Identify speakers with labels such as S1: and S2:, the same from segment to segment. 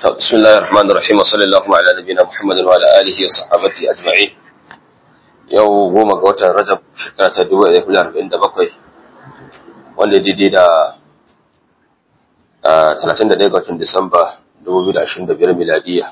S1: بسم الله الرحمن الرحيم وصلى الله على نبينا محمد وعلى اله وصحبه اجمعين yau goma ga watan rajab shekara ta dubu ɗaya da arba'in da bakwai wanda daidai da talatin da ɗaya ga watan disamba dubu biyu da ashirin da biyar miladiya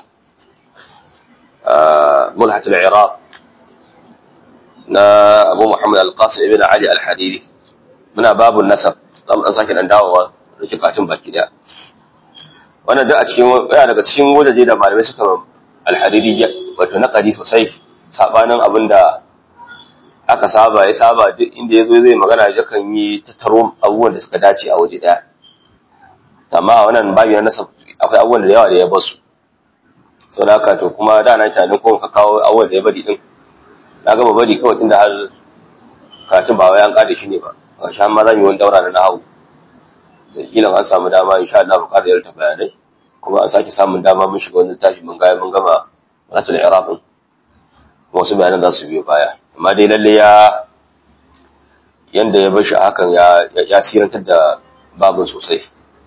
S1: mulhatul iraq na abu muhammad al-qasim ibn ali al-hadiri muna babu nasab za mu ɗan sake ɗan dawowa da kifafin baki ɗaya wannan duk a cikin yana daga cikin wajaje da malamai suka alhariri wato na kadi sosai sabanin abin da aka saba ya saba duk inda ya zo zai magana ya kan yi tattaro abubuwan da suka dace a waje daya amma wannan babu na nasa akwai abubuwan da yawa da ya basu sau da haka to kuma da na tunanin ko ka kawo abubuwan da ya bari din na gama bari kawai tun da har katin ba wai an kada shi ne ba a sha ma zan yi wani daura na nahawu da kila an samu dama insha Allah mu ƙara yarda bayanai kuma an sake samun dama mun shiga wani tashi mun ga mun gama ratul iraq din wasu bayanan za su biyo baya amma dai lalle ya yanda ya bashi hakan ya ya sirantar da babun sosai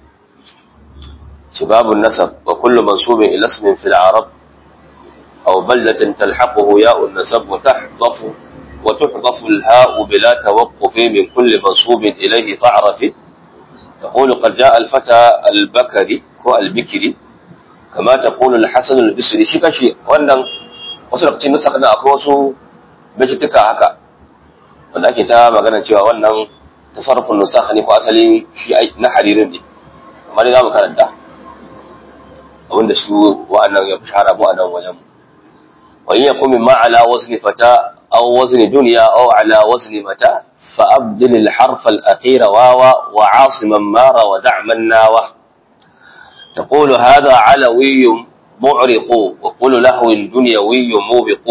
S1: ci babun nasab wa kullu mansubin ila ismin fil arab aw baldatin talhaquhu ya'un nasab wa tahdafu wa tuhdafu al-ha'u bila tawaqquf min kulli mansubin ilayhi fa'rafi تقول قد جاء الفتى البكري هو البكري كما تقول الحسن البصري shi kashi wannan wasu lokacin nusa kana akwai wasu bajituka haka wanda ake ta magana cewa wannan tasarrufin nusakh ne ko asali shi na haririn ne amma dai zamu karanta abinda su wa'annan ya fi shahara mu a nan wajen wa in yakum ma ala wazni fata aw wazni dunya aw ala wazni mata فأبدل الحرف الأخير واوا وعاصما مار ودع من ناوه تقول هذا علوي معرق وقل لهو دنيوي موبق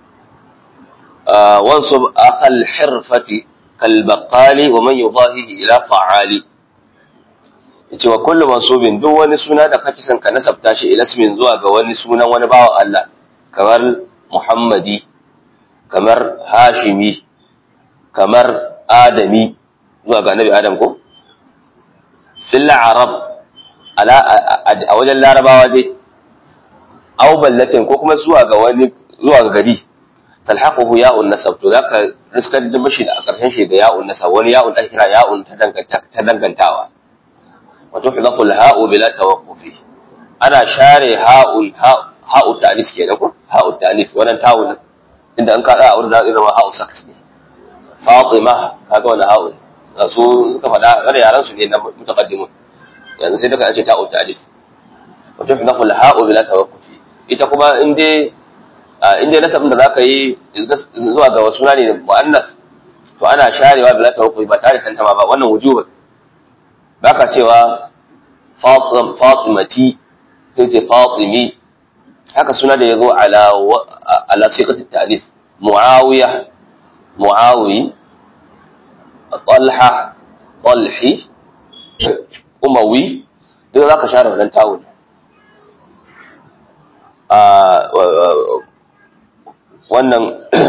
S1: آه وانصب أخ الحرفة كالبقال ومن يضاهيه إلى فعال yace wa kullu mansubin duk wani suna da kake son ka nasabta shi ila ismin zuwa ga wani sunan wani bawan Allah kamar Muhammadi kamar Hashimi kamar Adami zuwa ga Nabi Adam ko? Fil Arab a wajen Larabawa dai, aw ballatin ko kuma zuwa ga wani zuwa ga gari, talhaquhu ya'un nasab to zaka riskar da mashi da a ƙarshen shi da ya'un nasab wani ya'un da kira ya'un ta dangantawa. Wa tuhdafu al-ha'u bila tawaqqufi. Ana share ha'un ha'u ta'anis kenan ko? Ha'u ta'anis wannan tawun inda an kada a wurin da zama ha'u sakt ne. Fatima kaga wani ha'ul su suka faɗa wani yaran su ne na mutaqaddimun yanzu sai daga ce ta'u ta'alif wa tuhdafu al-ha'u bila tawaqqufi ita kuma in dai in dai nasabin da zaka yi zuwa ga wasu ne muannas to ana sharewa bila tawaqqufi ba tare da tantama ba wannan wujuba baka cewa fatimati sai ce fatimi haka suna da yazo ala ala siqati ta'lif muawiya معاوي طلحة طلحي أموي duk za ka share wannan tawul wannan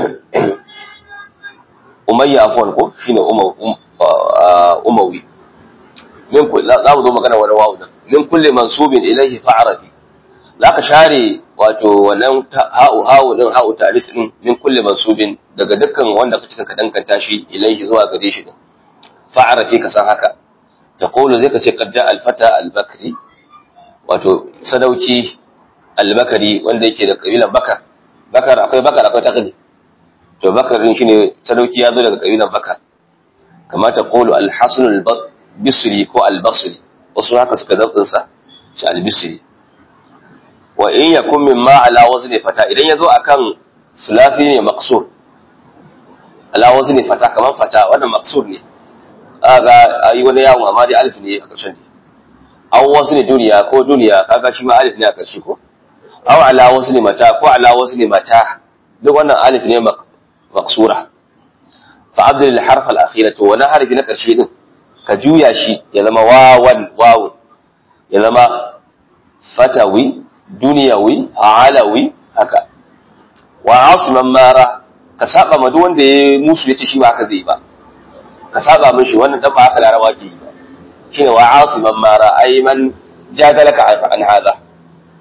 S1: umayya afuwan ko shi ne umawi za mu zo magana wani wawu nan min kulle mansubin ilaihi fa'arafi za ka share wato wannan ha'u ha'u din ha'u ta'rif din min kulli mansubin daga dukkan wanda kace ka dankanta shi ilaihi zuwa gare shi din fa'arafi ka san haka taqulu zai ka ce qad ja'a al-fata al-bakri wato sadauki al-bakari wanda yake da kabilan bakar bakar akwai bakar akwai taqdi to bakar din shine sadauki ya zo daga kabilan bakar kama taqulu al-hasan al-bisri ko al-basri wasu haka suka zabtin sa shi al-bisri wa in yakun mimma ala wazni fata idan yazo akan sulafi ne maqsur ala wazni fata kaman fata wannan maqsur ne kaga ayi wani yawon amma dai alif ne a ƙarshen ne aw wazni duniya ko duniya kaga shi ma alif ne a ƙarshe ko aw ala wazni mata ko ala wazni mata duk wannan alif ne maqsura fa abdul harf al akhira to wani harfi na ƙarshe din ka juya shi ya zama wawan wawun ya zama fatawi duniyawi alawi haka wa asiman mara ka saba ma duk wanda ya musu yace shi ba haka zai ba ka saba mishi wannan dan ba haka larabawa ke yi ba shine wa asiman mara ay man jadalaka an hada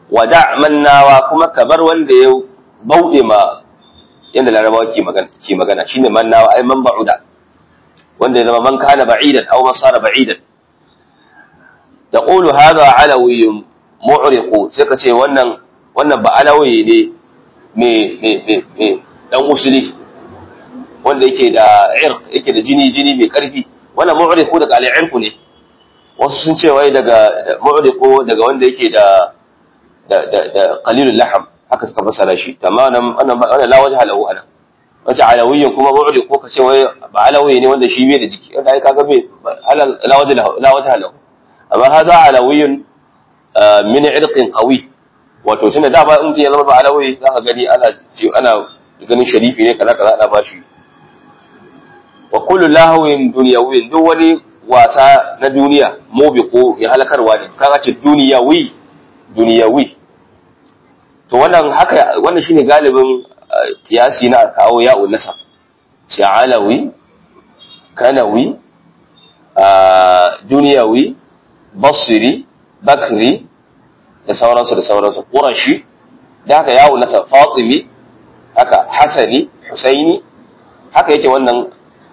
S1: wada mannawa kuma kamar wanda ya bauɗe ma yadda larabawa ke magana ke magana shine mannawa ai man ba'uda wanda ya zama man kana ba'idan aw man sara ba'idan taqulu hadha alawiyyun mu'riqu sai ka ce wannan wannan ba alawi ne me me me me dan usuli wanda yake da irq yake da jini jini mai karfi wannan mu'riqu daga al-irq ne wasu sun ce wai daga mu'riqu daga wanda yake da da da da qalilul laham haka suka fasara shi tamanan wannan wannan la wajha lahu ana wace alawiyyin kuma mu'riqu ka ce wai ba alawi ne wanda shi bai da jiki wanda ai kaga bai la wajha lahu la wajha lahu amma hadha alawiyyun min irqin qawi wato tunda da ba in ya zama ba alawi zaka gani ana ana ganin sharifi ne kaza kaza ana bashi wa kullu lahawin dunyawin duk wani wasa na duniya mubiqu ya halakarwa ne kaga ce duniyawi duniyawi to wannan haka wannan shine galibin kiyasi na kawo ya'ul nasab sha'alawi kanawi duniyawi basri bakri da sauransu da sauransu qurashi da haka ya'ul nasab fatimi haka hasani husaini haka yake wannan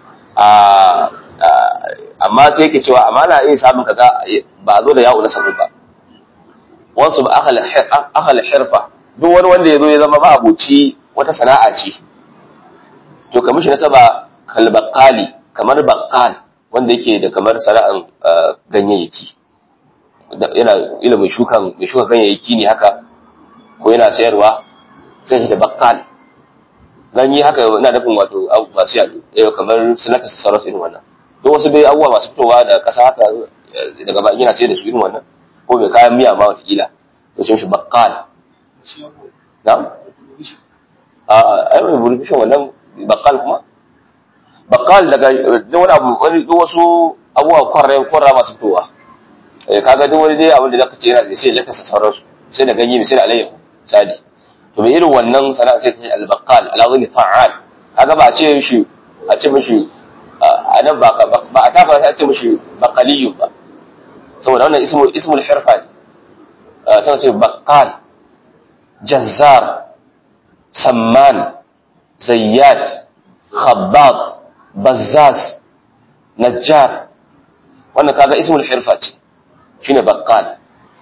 S1: amma sai yake cewa amma na iya samun kaza ba zo da ya'u na sabu ba wasu ba akal hirfa duk wani wanda ya zo ya zama ma'abuci wata sana'a ce to kamar shi nasaba kalbakali kamar bakal wanda yake da kamar sana'an ganyayyaki yana ilimin shukan mai shuka ganyayyaki ne haka ko yana sayarwa sai shi da bakal ganye haka na nufin wato masu yaɗu kamar sinata su sauransu irin wannan duk wasu bai abubuwa masu fitowa da ƙasa haka daga ba yana sai da su irin wannan ko mai kayan miya ma watakila to cin shi bakkal na a ai mai burufishin wannan bakkal kuma bakkal daga duk wani abu wani duk wasu abubuwa kwarra kwarra masu fitowa kaga duk wani dai abin da zaka ce yana da sai ya lakasa sauransu sai da ganye sai da alayyahu sadi to mai irin wannan sana'a sai ta ce al-baqqal al-azmi fa'al kaga ba a ce shi a ce mishi a nan ba ba a tafa sai a ce mishi baqaliyyu ba saboda wannan ismu ismul hirfa ne sai ce baqqal jazzar samman zayyat khabbab bazzaz najjar wannan kaga ismul hirfa ce shine baqqal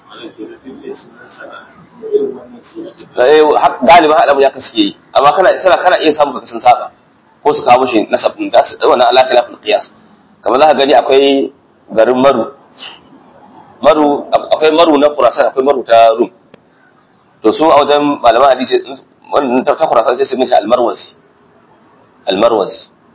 S1: galibin alamu ya kaske yi amma kana sana kana iya samun kaka sun saba ko su kawo shi nasabin da su wannan Allah ta lafil qiyas kamar za ka gani akwai garin maru maru akwai maru na Khurasan akwai maru ta Rum to su a wajen malaman hadisi wannan ta Khurasan sai su mishi al-Marwazi al-Marwazi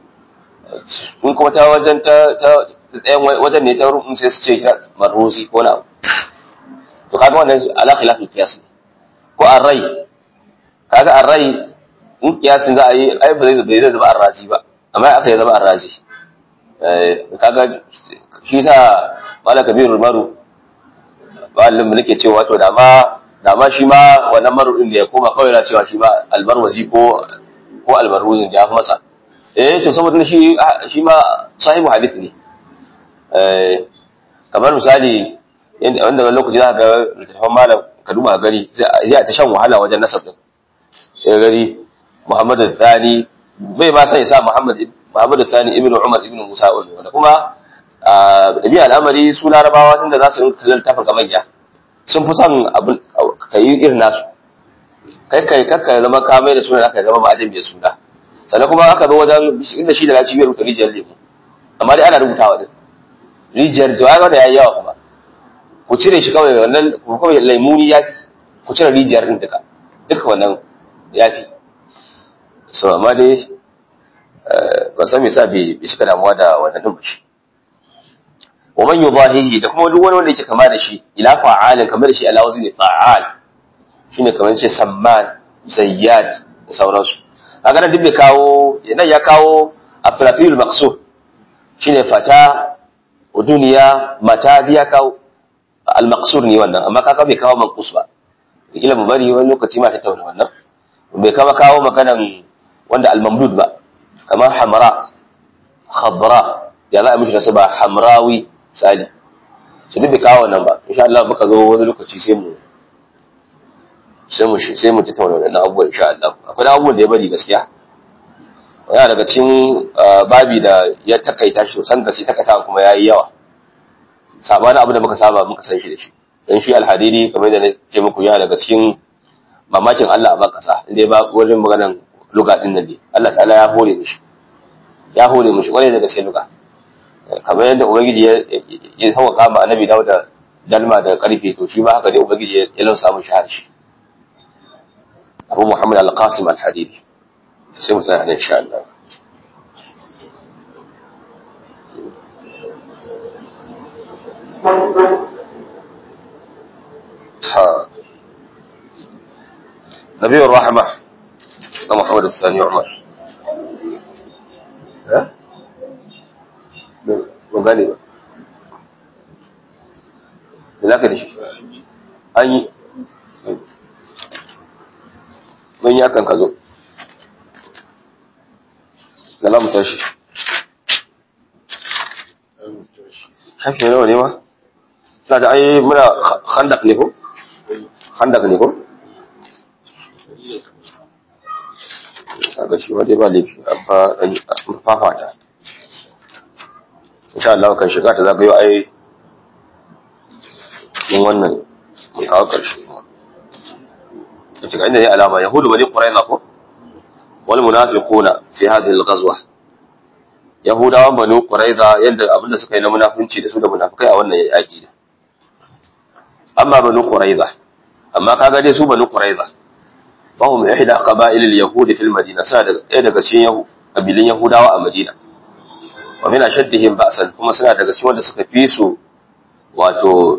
S1: kun kuma ta wajen ta ta wajen ne ta Rum sai su ce Marwazi ko na to kaga wannan ala khilafil qiyas ko arrai kaga arrai in kiyasin za a yi ai ba zai bai zama arrazi ba amma aka yi zama arrazi eh kaga shi sa mala kabirul maru walin nake cewa to da ma da ma shi ma wannan maru din da ya koma kawai na cewa shi ma albarwazi ko ko albarwuzin ya fi masa eh to saboda shi shi ma sahibu hadith ne eh kamar misali wanda wani lokaci za ka ga littattafan malam ka duba gari sai a ta shan wahala wajen nasab din ya gari Muhammad Thani bai ma sai sa Muhammad Muhammad Thani ibn Umar ibn Musa wanda kuma da biya al'amari su larabawa tun da za su rinka kallon tafin kamanya sun fi son abin ka yi irin nasu kai kai kakka zama ka mai da suna da ka zama ma'ajin mai suna sannan kuma aka zo wajen inda shi da na cibiyar rubuta rijiyar lemu amma dai ana rubutawa din rijiyar jawaga da ya yi yawa kuma ku cire shi kawai wannan ku kawai laimuni ya fi ku cire rijiyar din duka duka wannan ya fi so amma dai ba san me yasa bai bai shiga damuwa da wannan din shi wa man yudahihi da kuma duk wani wanda yake kama da shi ila fa'alin kamar da shi ala wazni fa'al shine kamar ce samman zayyad da sauransu kaga nan duk bai kawo nan ya kawo afrafil maqsud shine fata wa duniya mata ya kawo al-maqsur ne wannan amma kaga bai kawo manqus ba kila mu bari wani lokaci ma ta tauna wannan bai kama kawo maganan wanda al-mamdud ba kamar hamra khadra ya za a mishi nasaba hamrawi misali su duk bai kawo wannan ba insha Allah muka zo wani lokaci sai mu sai mu sai mu tattauna wannan abubuwan insha Allah akwai abubuwan da ya bari gaskiya yana daga cikin babi da ya takaita shi sosan gaske takaita kuma yayi yawa sabanin abu da muka saba muka san shi da shi dan shi alhadidi kamar da nake muku yana daga cikin mamakin Allah a ban kasa inda ba wajen maganan luga din nan ne Allah ta'ala ya hore mishi ya hore mishi kwarai da gaske luga kamar yadda ubangiji ya ya sauka ma annabi Dawud da dalma da karfe to shi ma haka dai ubangiji ya lausa mishi harshe Abu Muhammad Al-Qasim Al-Hadidi sai mu tsaya nan insha Allah ها نبي الرحمة محمد الثاني عمر ها مغاني ba da za ka da shi an yi mun yi akan ka zo da za mu tashi shafi nawa ne ma na da ai muna khandak ne ko khandak ne ko kaga shi wadai ba laifi amma fafata insha Allah kan shiga ta zagayo ai mun wannan mun kawo karshe a cikin inda ne alama yahudu bani quraiza ko wal munafiquna fi hadhihi al-ghazwa yahudawan bani quraiza yanda abinda suka yi na munafunci da su da munafikai a wannan yaki ne amma bani quraiza amma kaga dai su bani quraiza fahum ihda qaba'il al-yahud fi al-madina sa daga ɗaya daga cikin kabilin yahudawa a madina wa min ashaddihim ba'san kuma suna daga cikin wanda suka fi su wato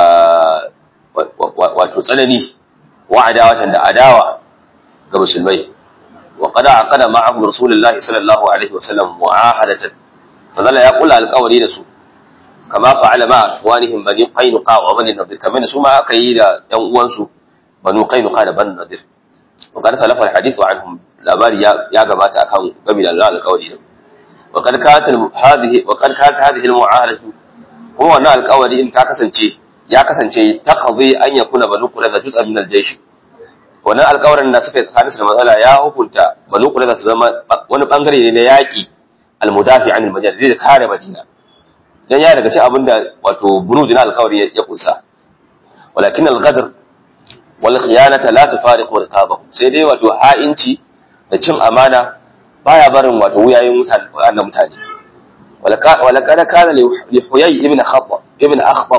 S1: wato tsanani wa adawatan da adawa ga musulmai wa qad aqada ma'ahum rasulullahi sallallahu alaihi wasallam mu'ahadatan fadalla ya kula alƙawari da su kama fa'ala ma afwanihim bani qainuqa wa bani nadir kamar su ma aka yi da ɗan uwansu banu qainuqa da bani nadir wa qad salafa alhadithu anhum labari ya gabata akan gabi da alƙawari da wa qad kanat hadhihi wa qad kanat hadhihi almu'ahadatu kuma wannan alƙawari in ta kasance ya kasance taqdi an yakuna banu qurayza juz'an min al-jaysh wannan alƙawarin da suka yi tsakanin su da matsala ya hukunta banu qurayza su zama wani bangare ne na yaƙi al-mudafi an al-madina zai kare madina dan ya daga cikin abinda wato buruj na alƙawari ya kunsa walakin al-ghadr wal khiyanata la tufariqu riqabahu sai dai wato ha'inci da cin amana baya barin wato wuyayen mutane wannan mutane ولقد كان لحيي ابن خطب ابن أخطب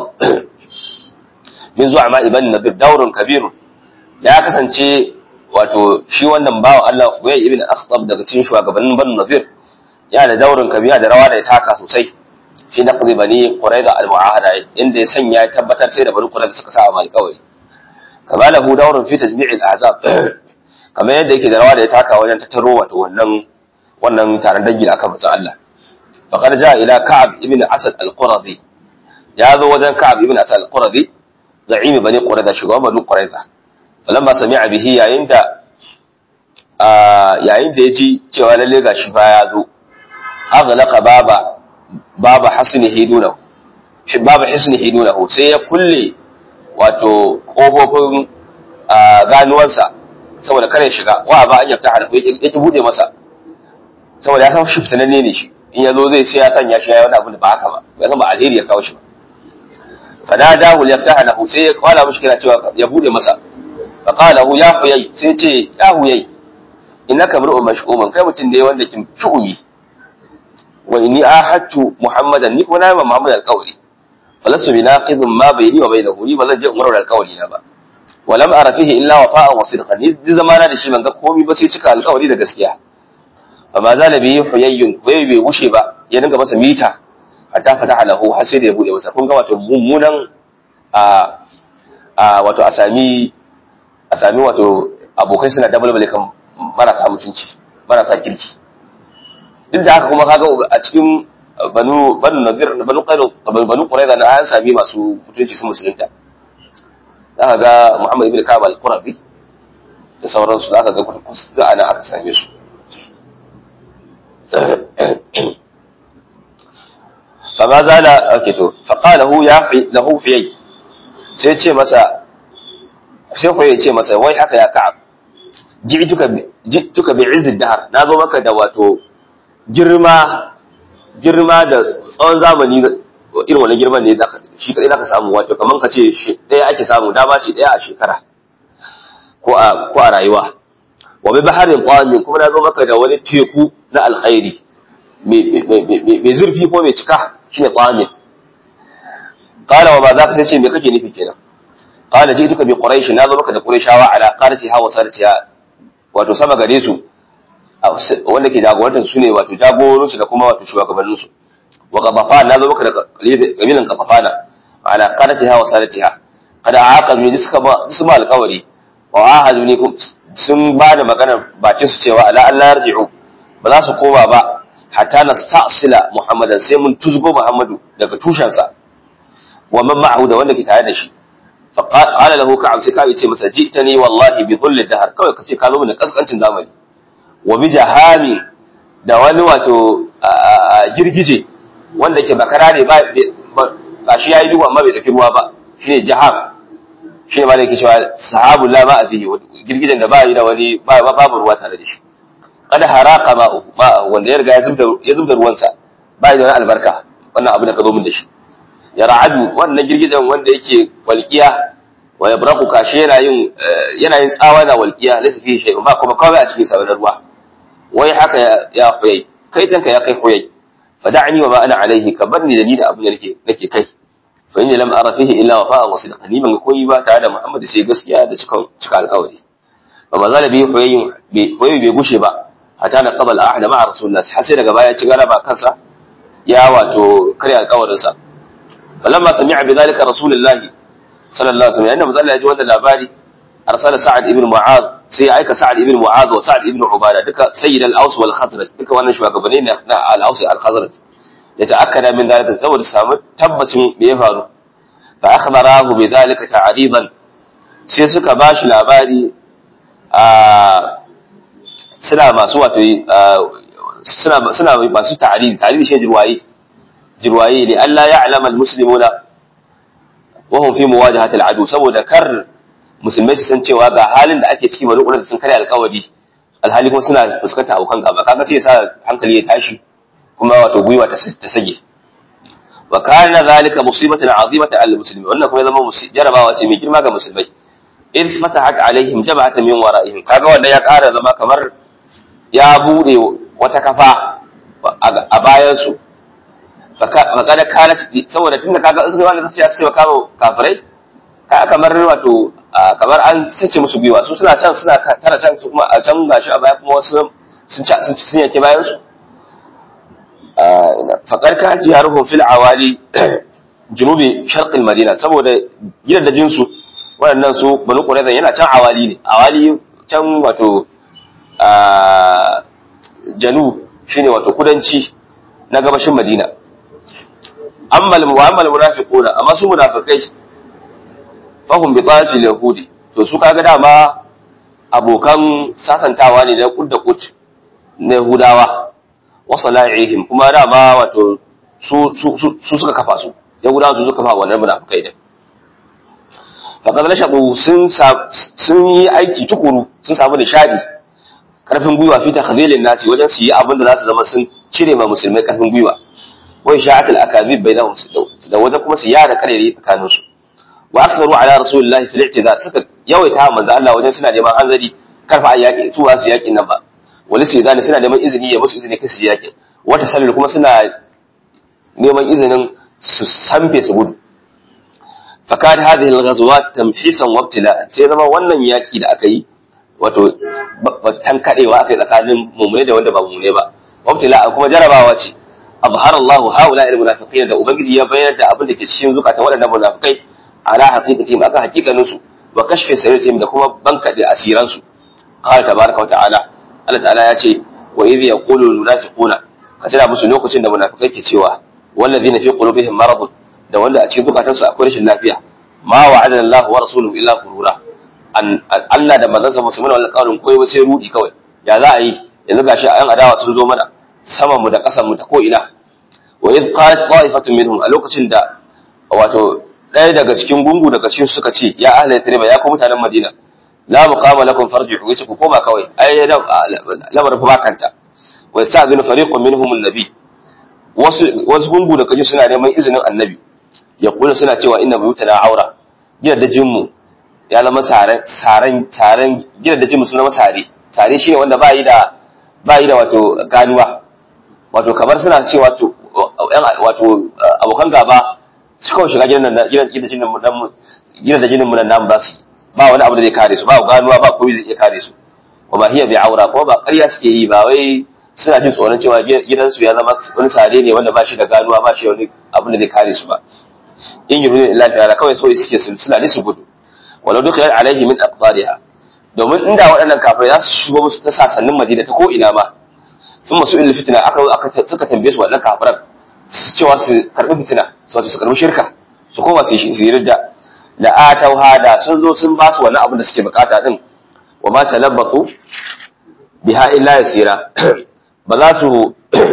S1: min zuwa ma ibn nabir daurun kabirun ya kasance wato shi wannan bawa Allah Huyay ibn Akhtab daga cikin shugabannin Banu Nadir ya da daurun kabira da rawa da ya taka sosai fi naqdi bani Qurayza al-mu'ahada inda ya sanya ya tabbatar sai da bani Qurayza suka sa amal kawai kama lahu daurun fi tajmi' al-ahzab kamar yadda yake da rawa da ya taka wajen tattaro wato wannan wannan taron dangi da aka mutsa Allah faqad jaa ila Ka'ab ibn Asad al-Quradi ya zo wajen Ka'ab ibn Asad al-Quradi za'imi bani qurayza shugaban bani qurayza falamma sami'a bihi yayin da yayin da yaji cewa lalle gashi fa ya zo aghlaqa baba baba hasnihi dunahu shi baba hasnihi dunahu sai ya kulle wato kofofin ganuwansa saboda kare shiga wa ba an yafta harfi ya ki bude masa saboda ya san shi fitananne ne shi in ya zo zai sai ya sanya shi ya yi wani abu da ba haka ba ya zama alheri ya kawo shi ba فناداه ليفتح له سي قال مش كده cewa ya bude masa فقال له يا حيي sai ce ya huyai innaka mar'u mash'uman kai mutun ne wanda kin shu'umi wa inni ahadtu muhammadan ni kuma na yi muhammad alqawli falastu binaqidun ma bayni wa bainahu ni bazan je umar alqawli na ba wa lam ara fihi illa wafa'an wa sidqan ni zamana da shi ban ga komai ba sai cika alqawli da gaskiya fa ma zala bi huyayyun bai bai wuce ba ya dinga masa mita hatta fataha lahu har sai da ya bude masa kun ga wato mummunan a a wato a sami a sami wato abokai suna dabalbale kan marasa mutunci marasa kirki duk da haka kuma kaga a cikin banu banu nadir banu qairu banu qurayza na an sami masu mutunci sun musulunta zaka ga Muhammad ibn Ka'ab al-Qurabi da sauransu zaka ga kusa da ana aka same su فما زال أكتو فقال له يا في له في sai ce masa sai ko ya ce masa wai haka ya ka'ab ji'tuka ji'tuka bi izz dahr na zo maka da wato girma girma da tsawon zamani irin wani girman ne shi kadai zaka samu wato kaman ka ce ɗaya ake samu dama ce ɗaya a shekara ko a ko a rayuwa wa bi baharin qamin kuma na zo maka da wani teku na alkhairi mai zurfi ko mai cika shine qamin qala wa ma zaka sai ce me kake nufi kenan qala ji'tuka bi quraish na zo maka da qurayshawa ala qaratiha wa saratiha wato sama gare su wanda ke jagorantar su ne wato jagoransu da kuma wato shugabannin su wa qafafan na zo maka da kabilan qafafana ala qaratiha wa saratiha kada aqamu ji suka ba su ma alƙawari wa ahadu ne sun ba da maganar bakin su cewa ala Allah yarji'u ba za su koma ba hatta nasta'sila muhammadan sai mun tuzgo muhammadu daga tushensa wa man ma'ahu da wanda ke tare da shi fa qala lahu ka'ab sai ka'ab ce masa ji'tani wallahi bi dhulli dahr kawai kace ka zo mun da kaskancin zamani wa bi jahami da wani wato girgije wanda ke bakara ne ba ba shi yayi duhu amma bai dauki ruwa ba shine jaham shine ma da yake cewa sahabul la ba fihi girgijen da ba yi da wani babu ruwa tare da shi kada haraka ma'u ma'u wanda ya riga ya zubda ya zubda ruwansa ba yi da wani albarka wannan abu da ka zo min da shi ya ra'adu wannan girgijen wanda yake walqiya wa yabraqu kashi yana yin yana yin tsawa na walqiya laysa fihi shay'un ba kuma kawai a cikin sa ruwa wai haka ya huyai kai tanka ya kai huyai fada'ni wa ma ana alaihi ka barni da ni da abin da nake nake kai fa inni lam ara fihi illa wafa'a wa sidqa ni ban koyi ba tare da Muhammad sai gaskiya da cika cika alƙawari fa ma zala bi huyayin bi huyayi bai gushe ba hatta na qabal ahad ma'a rasulullah har sai daga baya ci galaba kansa ya wato karya alƙawarin sa falamma sami'a bi zalika rasulullah sallallahu alaihi wasallam yanda manzo ya ji wannan labari arsala sa'ad ibn mu'adh sai ya aika sa'ad ibn mu'adh wa sa'ad ibn ubada duka sayyid al-aws wal khazraj duka wannan shugabanni ne na al-aws al-khazraj ya ta'akkada min zalika saboda samu tabbacin me ya faru fa akhbarahu bi zalika ta'riban sai suka bashi labari a suna masu wato suna suna masu ta'rib ta'rib shi jirwayi jirwayi ne Allah ya alama al-muslimuna wa hum fi muwajahati al-adu saboda kar musulmai su san cewa ga halin da ake ciki bari da sun karya alkawari alhali kuma suna fuskanta abokan gaba kaga sai ya sa hankali ya tashi kuma wato gwiwa ta sage wa kana zalika musibatan azimatan al muslimin wannan kuma zama jarabawa ce mai girma ga musulmai in fatahat alaihim jama'atan min wara'ihim kaga wanda ya ƙara zama kamar ya bude wata kafa a bayan su fakada kanat saboda tunda kaga in suka wanda suka ce kama kafirai ka kamar wato kamar an sace musu gwiwa su suna can suna tara can su kuma a can gashi a baya kuma wasu sun ci sun sun yake bayan su faqad ka jiharuhum fil awali junubi sharqil madina saboda gidan da jinsu waɗannan su banu qurayza yana can awali ne awali can wato janub shine wato kudanci na gabashin madina amma al munafiquna amma su munafikai fahim bi tsaci yahudi to su kaga dama abokan sasantawa ne da kudda kut na yahudawa wa sala'ihim kuma dama wato su su suka kafa su yahudawa su suka kafa wannan munafikai din faqad rashadu sun sun yi aiki tukuru sun samu nishadi karfin gwiwa fi takhdhilin nasi wajen su yi abin da za su zama sun cire ma musulmai karfin gwiwa wa sha'atul akabib bainahum da wajen kuma su yada karere tsakaninsu wa aktharu ala rasulillahi fil i'tizar suka yawaita manzo Allah wajen suna neman hanzari karfa a yaki su su yakin nan ba wani sai zani suna neman izini ya musu izini kasu yakin wata sallul kuma suna neman izinin su sanfe su gudu fakat hadhihi al-ghazwat tamhisan wa ibtila'an sai zama wannan yaki da aka yi wato tan kadewa aka yi tsakanin mu'mine da wanda ba mu'mine ba wa ibtila'an kuma jarabawa ce abhara Allah haula al-munafiqin da ubangiji ya bayyana da abin da ke cikin zukatan waɗannan munafikai ala haqiqatihim akan haqiqanin su wa kashfi sirrihim da kuma bankade asiran su qala tabaraka wa ta'ala Allah ta'ala ya ce wa idh yaqulu al-munafiquna ka tana musu lokacin da munafikai ke cewa wallazina fi qulubihim marad da wanda a cikin zukatansu akwai rashin lafiya ma wa'ada Allah wa rasuluhu illa qurura an Allah da manzansa musu mana wannan kaurin koyi sai rudi kawai ya za a yi yanzu gashi ayan adawa sun zo mana saman mu da kasan mu ta ko ina wa idh qalat qa'ifatun minhum a lokacin da wato ɗaya daga cikin gungu daga cikin suka ce ya ahla yathriba ya ku mutanen madina la muqama lakum farji'u yace ku koma kawai ai lamarin fa bakanta wa yasta'dhinu fariqun minhum an-nabi wasu wasu gungu da kaji suna neman izinin annabi ya kula suna cewa inna buyutana aura gidan da jinmu ya zama saran saran saran gidan da jinmu sun zama sare sare shine wanda ba yi da ba yi da wato ganuwa wato kamar suna cewa wato wato abokan gaba su kawai shiga gidan nan gidan gidan jinin mu dan gidan da jinin mu nan namu ba su ba wani abu da zai kare su ba ganuwa ba komai zai iya kare su wa ma hiya bi aura kuma ba ƙarya suke yi ba wai suna jin tsoron cewa gidansu ya zama wani sare ne wanda ba shi da ganuwa ba shi wani abu da zai kare su ba in yi rudin lafiya da kawai so suke suna ne su gudu walau duka yan alaihi min aqdariha domin inda waɗannan kafirai za su shigo musu ta sasannin madina ta ko ina ma sun masu ilil fitina aka aka suka tambaye su waɗannan kafiran cewa su karɓi fitina su wato su karɓi shirka su koma su yi ridda da atauha da sun zo sun ba su wani abin da suke bukata din wa ma talabbatu biha illa yasira ba za su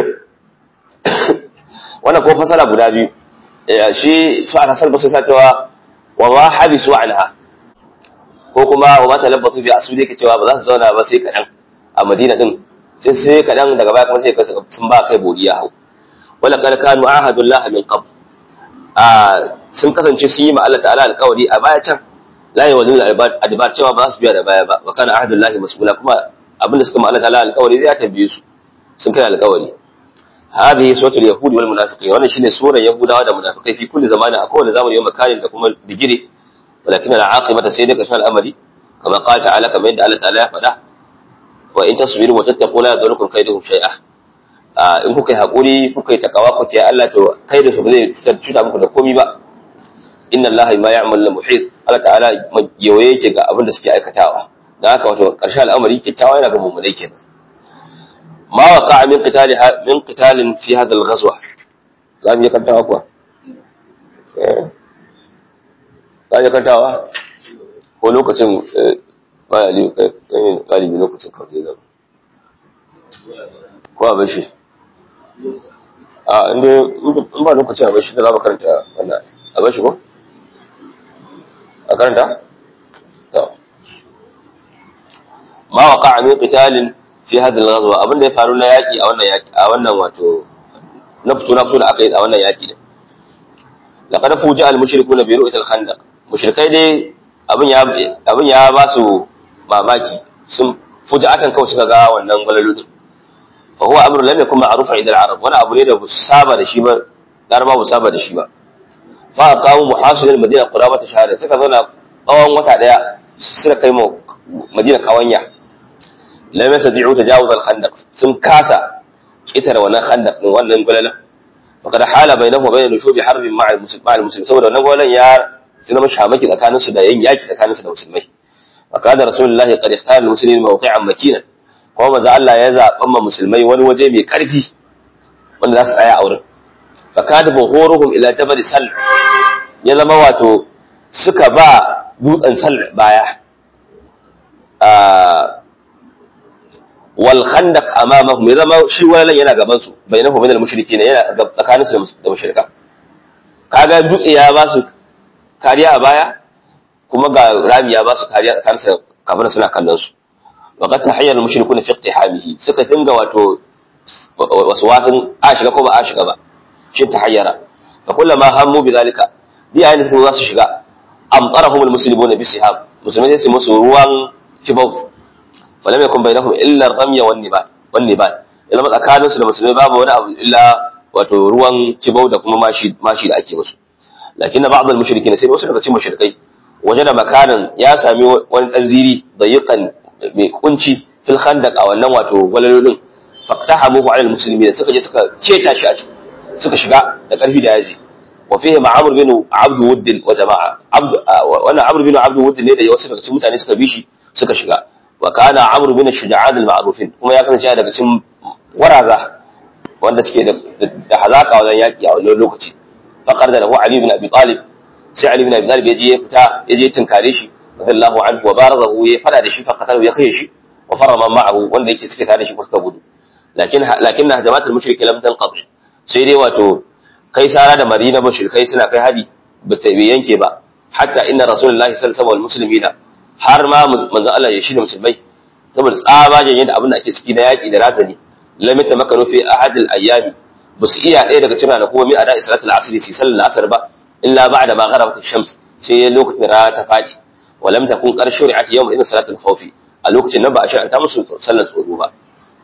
S1: wannan ko fasara guda biyu shi su aka salba su sa cewa wa ma habisu anha ko kuma wa ma talabbatu bi asudi ke cewa ba za su zauna ba sai kadan a Madina din sai sai kadan daga baya kuma sai sun ba kai bodiya hau wala qad kanu ahadullah min qabl a sun kasance sun yi ma Allah ta'ala alƙawari a baya can la yawzul adbar cewa ba za su biya da baya ba wa kana ahadullahi mas'ula kuma abinda suka ma Allah ta'ala alƙawari zai ya tambaye su sun kai alƙawari هذه سورة اليهود والمنافقين وانا شيء سورة يهودا والمنافقين في كل زمان أكون زمان يوم كان لكم بجري ولكن العاقبة سيدك اسم الأمر كما قال تعالى كما يدعى الله تعالى فلا وإن تصبروا وتتقوا لا يضركم كيدهم شيئا in kuka yi haƙuri kuka yi takawa ku ce Allah to kai da su ba zai cuta muku da komi ba inna Allah ma ya'mal la muhit Allah ta'ala yawaye yake ga abin da suke aikatawa dan haka wato ƙarshen al'amari kyakkyawa yana ga mummunai kenan ما وقع من قتال من قتال في هذا الغزوة قال يكنتوا أقوى قال يكنتوا ko lokacin galibi lokacin kawai zama ko a bashi a inda in ba lokacin a bashi da za mu karanta wannan a bashi ko a karanta? to ma waka min qitalin fi hadal ghazwa abin da ya faru na yaki a wannan yaki a wannan wato na fito na fito da aka yi a wannan yaki din laqad fuja al mushrikuna bi ru'yat al khandaq mushrikai dai abin ya abin ya ba su mamaki sun fuja'atan kawai suka ga wannan gwalalu din fa huwa amrun lam yakun ma'rufan ila al arab wani abu ne da ba saba da shi ba laraba ba saba da shi ba fa qamu muhasil al madina qurabata shahada suka zauna tsawon wata daya suka kai mu madina kawanya lam yastati'u tajawuz al-khandaq sun kasa kitare wannan khandaq din wannan gulala faqad hala bainahu wa bain nushubi harbin ma'a al-muslimin saboda wannan gulalan ya zama shamaki tsakanin su da yin yaki tsakanin su da musulmai faqad rasulullah qad ikhtara al-muslimin mawqi'an makinan kuma manzo Allah ya zaban ma musulmai wani waje mai karfi wanda za su tsaya a wurin faqad buhuruhum ila jabal sal ya zama wato suka ba dutsen sal baya wal khandaq amamahum ya zama shi wannan yana gaban su bainahu bainal mushrikin yana tsakanin su da mushrika kaga dutse ya ba su kariya a baya kuma ga rami ya ba su kariya tsakanin su kafin suna kallon su wa qad tahayyal mushrikuna fi iqtihamihi suka dinga wato wasu wasun a shiga ko ba a shiga ba shi tahayyara fa kullama hammu bi zalika bi ayin su za su shiga amtarahum almuslimuna bi sihab musulmai sai su musu ruwan kibau falam yakun bainahum illa ar-ramya wan nibat wan nibat idan tsakanin su da musulmai babu wani abu illa wato ruwan kibau da kuma mashi mashi da ake musu lakinna ba'd al-mushrikin sai wasu daga cikin mushrikai wajen da makanan ya sami wani dan ziri dayiqan mai kunci fil khandaq a wannan wato gwalalolin faqtahamuhu ala al-muslimin suka je suka ceta shi a ciki suka shiga da karfi da yaji wa fihi ma'amr bin abd wudd wa jama'a abd wannan amr bin abd wudd ne da wasu daga cikin mutane suka bi shi suka shiga wa kana amr bin shuja'an al-ma'rufin kuma ya kasance daga cikin waraza wanda suke da hazaka wajen yaki a wannan lokaci faqar da lahu ali bin abi talib sai ali bin abi talib yaje ya fita yaje tinkare shi radiyallahu anhu wa barazahu ya fada da shi faqatahu ya kai shi wa farama ma'ahu wanda yake suke tare da shi suka gudu lakin lakin hajamatul mushriki lam tanqadi sai dai wato kai sara da marina mushrikai suna kai hadi ba ta yanke ba hatta inna rasulullahi sallallahu alaihi muslimina har ma manzo Allah ya shirya musulmai saboda tsabagen yadda abin da ake ciki na yaki da razani lam yatamakkaru fi ahad al-ayyami ba su iya ɗaya daga cikin ranaku mi a da salatul asr si sallar asr ba illa ba'da ma gharabat ash-shams sai lokacin rana ta fadi wa lam takun qar shuri'at yawm idin salatul khawf a lokacin nan ba a shirya ta musu sallar tsoro ba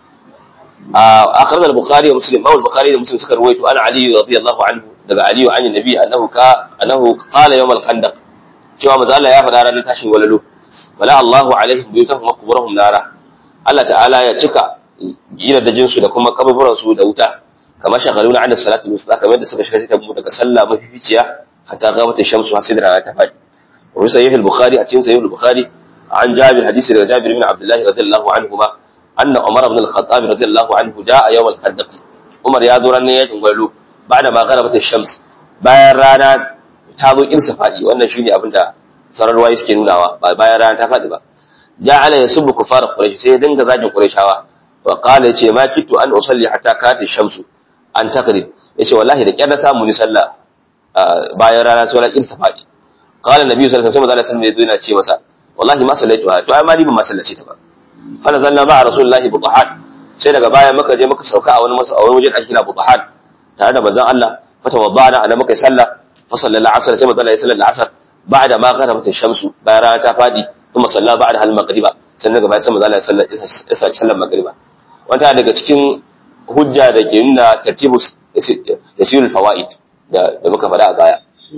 S1: أخرج البخاري ومسلم أو البخاري ومسلم سكر رويته عن علي رضي الله عنه daga Ali عن النبي أنه كا أنه قال يوم الخندق cewa maza Allah ya faɗa ranar tashin walalo wala Allahu alaihim buyutahum wa quburahum nara Allah ta'ala ya cika gidajen su da kuma kaburburan su da wuta kamar shagaluna an salatu musta kamar da suka shiga ta mu daga sallah mafificiya hatta gabata shamsu har sai da rana ta faɗi wa sahih al-bukhari a cikin sahih al-bukhari an jabir hadisi daga jabir bin abdullah radiyallahu anhuma anna umar ibn al-khattab radiyallahu anhu jaa yawm al-khandaq umar ya zo ranar yakin gwalo ba'da ma garabat ash-shams bayan rana ta zo irsa faɗi wannan shine abin da sauran ruwaye suke nunawa ba bayan rana ta faɗi ba ja'ala yasubbu kufar quraish sai ya dinga zagin qurayshawa wa qala yace ma kitu an usalli hatta kati shamsu an taqrib yace wallahi da kyar na samu ni sallah bayan rana sai wala irsa faɗi qala nabi sallallahu alaihi wasallam sai yana ce masa wallahi ma sallaituha to ai ma ni ban ma sallace ta ba fa nazalna ma rasulullahi budahan sai daga baya muka je muka sauka a wani masa a wani wajen ake kira budahan tare da manzon Allah fa tawaddana ana muka sallah فصلى العصر كما قال يصلي العصر بعد ما غربت الشمس بايرا ta fadi kuma salla ba'da hal maghriba sannan gaba sai manzo Allah ya sallar maghriba wanda daga cikin hujja da ke nuna tartibu yasirul fawaid da da muka faɗa a baya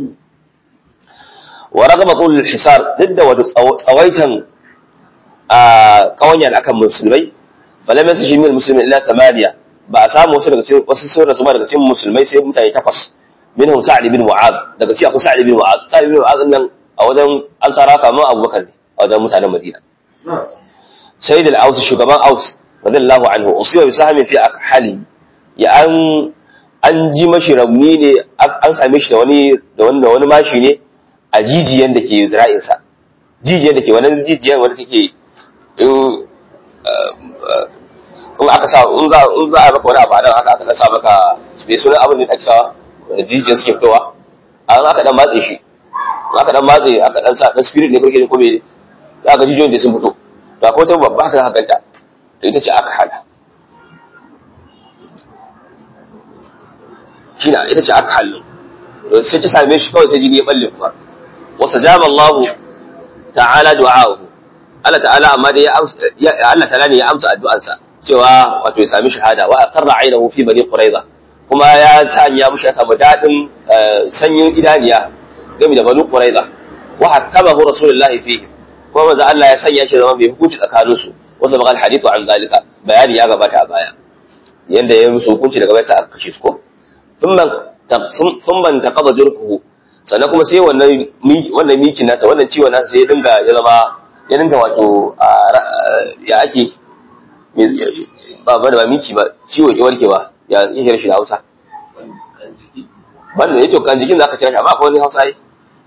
S1: wa ragama qul hisar didda wato tsawaitan a kawanya akan musulmai falam yasishi min muslimin illa thamaniya ba a samu wasu daga cikin wasu sauran su daga cikin musulmai sai mutane takwas minhum sa'd bin mu'adh daga ci akwai sa'd bin mu'adh sa'd bin mu'adh nan a wajen ansara kamar abubakar ne a wajen mutanen madina sayyid al-aus shugaban aus radiyallahu anhu usiba bi sahmin fi akhali ya an an ji mashi rauni ne an same shi da wani da wani wani mashi ne a jijiyan da ke zira'in sa jijiyan da ke wannan jijiyan wanda take in in aka sa in za in za a maka wani abu a nan haka aka sa maka bai sunan abin da ake sawa da jijiyar suke fitowa a aka dan matse shi aka dan matse aka dan sa dan spirit ne kake ko me za ka jijiyoyin da sun fito to akwai wata babba haka haka ganta to ita ce aka hada shine ita ce aka hallu to sai ta same shi kawai sai jini ya balle kuma wa sajaba Allah ta'ala du'a'uhu Allah ta'ala amma dai ya Allah ta'ala ne ya amsa addu'arsa cewa wato ya sami shahada wa aqarra aynahu fi bani quraiza kuma ya sanya mushi ya samu daɗin sanyin idaniya game da banu quraiza wa hakamahu rasulullahi fihi kuma manzo Allah ya sanya shi zama mai hukunci tsakanin su wasu bakal hadithu an zalika bayani ya gabata a baya yanda ya musu hukunci daga baya sai aka kashe su ko thumma thumma taqada jurfuhu sannan kuma sai wannan wannan mikin nasa wannan ciwon nasa sai ya dinga ya zama ya dinga wato ya ake ba ba da ba miki ba ciwo ke warkewa ya yake shi da Hausa banda yato kan jikin zaka kira shi amma akwai wani Hausa yi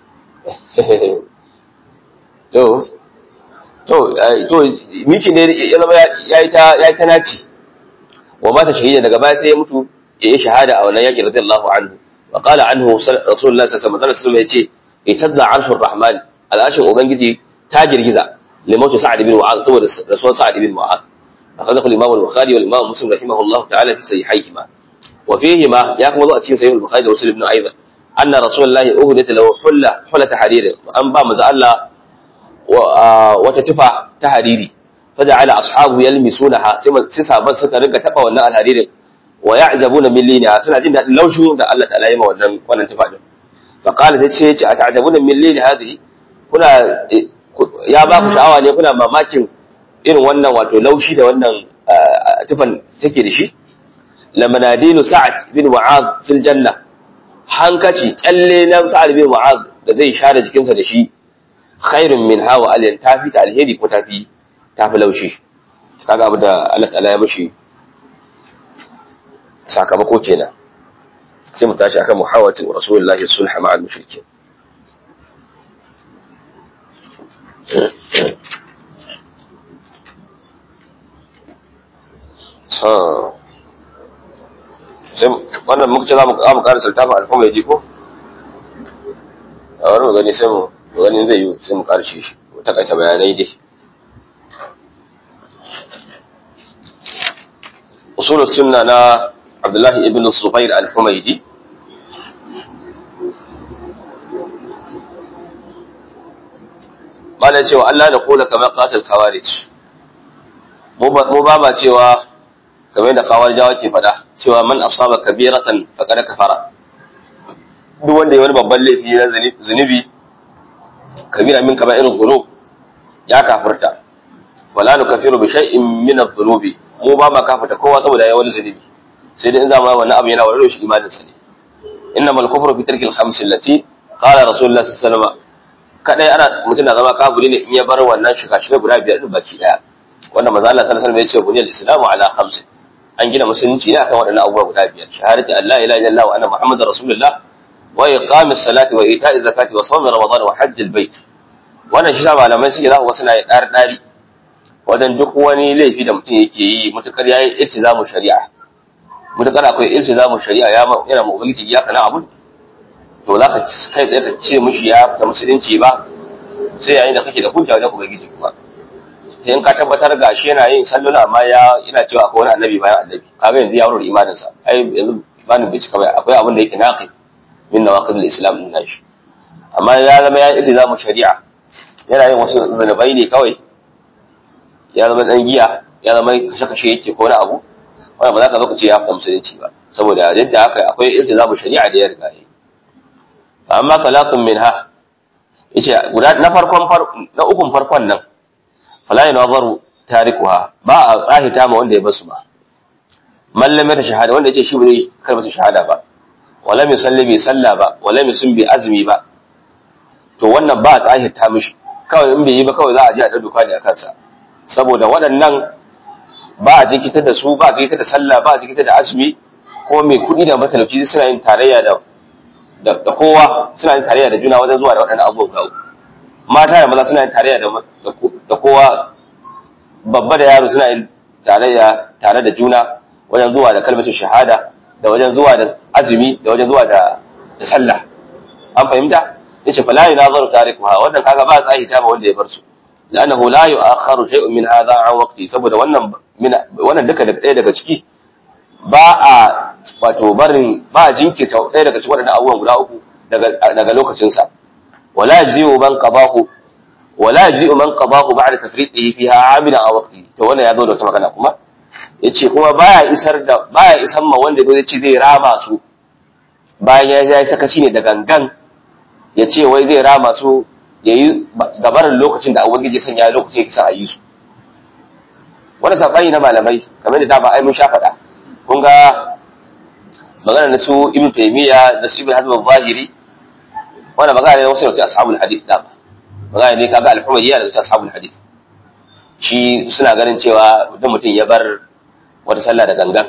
S1: to to to miki ne ya zama yayi ta yayi ta naci wa mata shahida daga baya sai ya mutu ya yi shahada a wannan yaki radiyallahu anhu wa qala anhu rasulullahi sallallahu alaihi wasallam yace itazza arshur rahman al'ashin ubangiji ta girgiza limautu sa'ad bin mu'adh saboda rasuwar sa'ad bin mu'adh أخرجه الإمام البخاري والإمام مسلم رحمه الله تعالى في صحيحيهما وفيهما يا كما ذو أتين صحيح البخاري ومسلم أيضا أن رسول الله أهدت له حلة حلة حرير وأن با مزا الله وتتفع تحريري فجعل أصحابه يلمسونها سيسا بس سكا رنك تبا وناء الحرير ويعجبون من لينها سنة جنة لو شو دا الله تعالى يما ونن تفع فقال تشيء أتعجبون من لين هذه هنا يا باku sha'awa ne kuna mamakin irin wannan wato laushi da wannan tufan take da shi lamanadinu sa'ad bin mu'adh fil janna hankaci kyalle na sa'ad bin mu'adh da zai share jikinsa da shi khairun min hawa alyan tafi ta alheri ko tafi tafi laushi kaga abu da Allah ta'ala ya mishi sakamako kenan sai mu tashi akan muhawatin rasulullahi sulha ma'al mushrikin sai wannan muka ce za mu ƙara sultafa alfamai ko bari mu gani sai mu mu gani zai yi sai mu karshe shi mu takaita bayanai dai usulul sunna na Abdullahi ibn Zubair al-Humaydi mana cewa Allah da kula kamar qatil khawarij mu ba ma cewa kamar yadda khawarijawa ke fada cewa man asaba kabiratan faqad kafara duk wanda ya wani babban laifi na zunubi kabira min kama irin dhunub ya kafirta wala nukaffiru bi shay'in min adh-dhunubi mu ba ma kafirta kowa saboda ya wani zunubi sai dai in zama wannan abu yana warware shi imanin sa ne innamal kufru fi tarkil khams allati qala rasulullah sallallahu alaihi wasallam kadai ana mutum na zama kafiri ne in ya bar wannan shiga shiga guda biyar din baki daya wanda manzo Allah sallallahu alaihi wasallam ya ce buniyal islamu ala khams an gina musulunci ne akan waɗannan abubuwa guda biyar shahadati an la ilaha illallah wa anna muhammadar rasulullah wa iqamis salati wa ita'iz zakati wa sawm ramadan wa hajjil bait wannan shi sa malamai suke za ku wasu na ɗari ɗari wajen duk wani laifi da mutum yake yi mutukar yayi iltizamu shari'a mutukar akwai iltizamu shari'a ya yana mu ubangiji ya kana abu to za ka kai tsaye ka ce mishi ya fita musulunci ba sai yayin da kake da hujja wajen ubangiji kuma sai in ka tabbatar ga shi yana yin salluna amma ya yana cewa akwai wani annabi bayan annabi kaga yanzu ya wurin imanin sa ai yanzu imanin bai cika ba akwai abin da yake naqi min nawaqid al-islam din nashi amma ya zama ya iltizamu shari'a yana yin wasu zunubai ne kawai ya zama dan giya ya zama kashe-kashe yake ko wani abu wanda ba za ka zo ka ce ya fita musulunci ba saboda yadda haka akwai iltizamu shari'a da ya riga yi amma salatun minha yace guda na farkon na ukun farkon nan fala yanazaru tarikuha ba a tsahita ma wanda ya basu ba mallam ta shahada wanda yace shi ba zai kalmata shahada ba wala mai salli bai salla ba wala mai sun bai azumi ba to wannan ba a tsahita mishi kawai in bai yi ba kawai za a je a ɗauka ne a kansa saboda waɗannan ba a jinkita da su ba a jinkita da sallah ba a jinkita da azumi ko mai kuɗi da matalauci suna yin tarayya da da kowa suna yin tarayya da juna wajen zuwa da waɗannan abubuwan ga uku mata da maza suna yin tarayya da kowa babba da yaro suna yin tarayya tare da juna wajen zuwa da kalmar shahada da wajen zuwa da azumi da wajen zuwa da da sallah an fahimta yace fala yunazaru tarikuha wannan kaga ba tsahi ta ba wanda ya bar su lanahu la yu'akhkharu shay'un min hadha an waqti saboda wannan wannan duka daga ɗaya daga ciki ba a wato barin ba a jinkirta ɗaya daga cikin waɗannan abubuwan guda uku daga lokacinsa wala ji'u man qabahu wala ji'u man qabahu ba'da tafriqihi fiha amina a waqti to wannan ya zo da wata magana kuma yace kuma baya isar da baya isar ma wanda zai ce zai rama su bayan ya yi sakaci ne da gangan ya ce wai zai rama su yayi gabarin lokacin da ubangiji ya sanya lokacin yake sa a yi su wannan sabani na malamai kamar da dama ai mun sha faɗa kun ga magana na su ibn taymiya da su ibn hazm al-zahiri wanda magana ne wasu da ashabul hadith da magana ne kaga al-humayya da ashabul hadith shi suna ganin cewa idan mutum ya bar wata sallah da gangan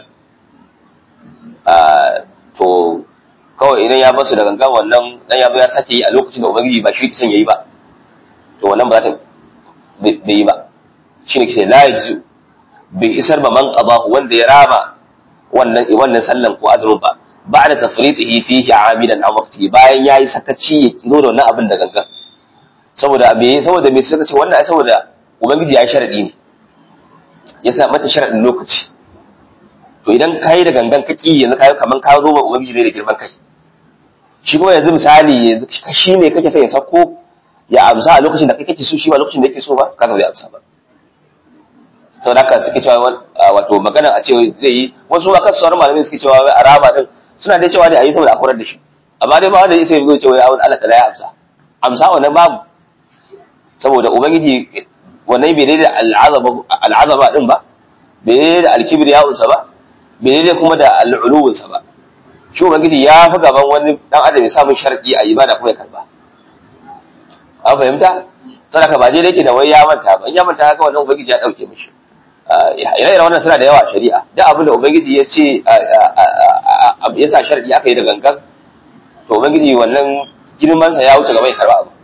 S1: to kawai idan ya basu da gangan wannan dan ya ya sake yi a lokacin da ubangiji ba shi kisan yayi ba to wannan ba za ta bai yi ba shine ke la yaji bai isar ba man qadahu wanda ya rama wannan wannan sallan ko azumin ba ba'da tafridihi fihi amidan an waqti bayan yayi sakaci ya zo da wannan abin da gangan saboda me saboda me suka ce wannan ai saboda ubangiji ya sharadi ne ya sa mata sharadin lokaci to idan kai da gangan ka ki yanzu kai kaman ka zo ba ubangiji ne da girman kai shi kuma yanzu misali yanzu shi ne kake son ya sako ya amsa a lokacin da kai kake so shi ba lokacin da yake so ba ka zai amsa ba sau da haka suke cewa wato magana a cewa zai yi wasu ma kansu sauran malamai suke cewa a rama din suna dai cewa ne a yi saboda a korar da shi amma dai ba wanda ya sai zai cewa ya wani Allah ta ya amsa amsa wannan babu saboda ubangiji wannan bai daidai al'azaba din ba bai daidai da alkibir ya unsa ba bai daidai kuma da al'uluwunsa ba shi ubangiji ya fi gaban wani dan adam ya samun sharadi a ibada kuma ya karba an fahimta sadaka ba daidai ke da wai ya manta ba in ya manta haka wannan ubangiji ya dauke mishi ire-ire wannan suna da yawa a shari'a duk abin da ubangiji ya ce ya sa sharadi aka yi da gangan to ubangiji wannan girmansa ya wuce gaba ya karba abu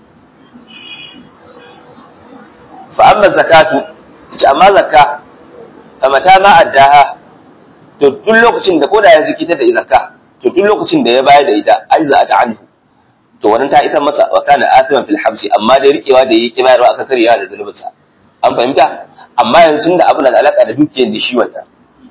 S1: fa amma zakatu ita amma zakka fa mata ma addaha to duk lokacin da koda ya zikita da zakka to duk lokacin da ya bayar da ita ajza ta anhu to wannan ta isa masa wa kana athiman fil habsi amma dai rikewa da yake bayarwa aka karyawa da zulubin sa an fahimta amma yanzu da abin da alaka da dukiyar da shi wannan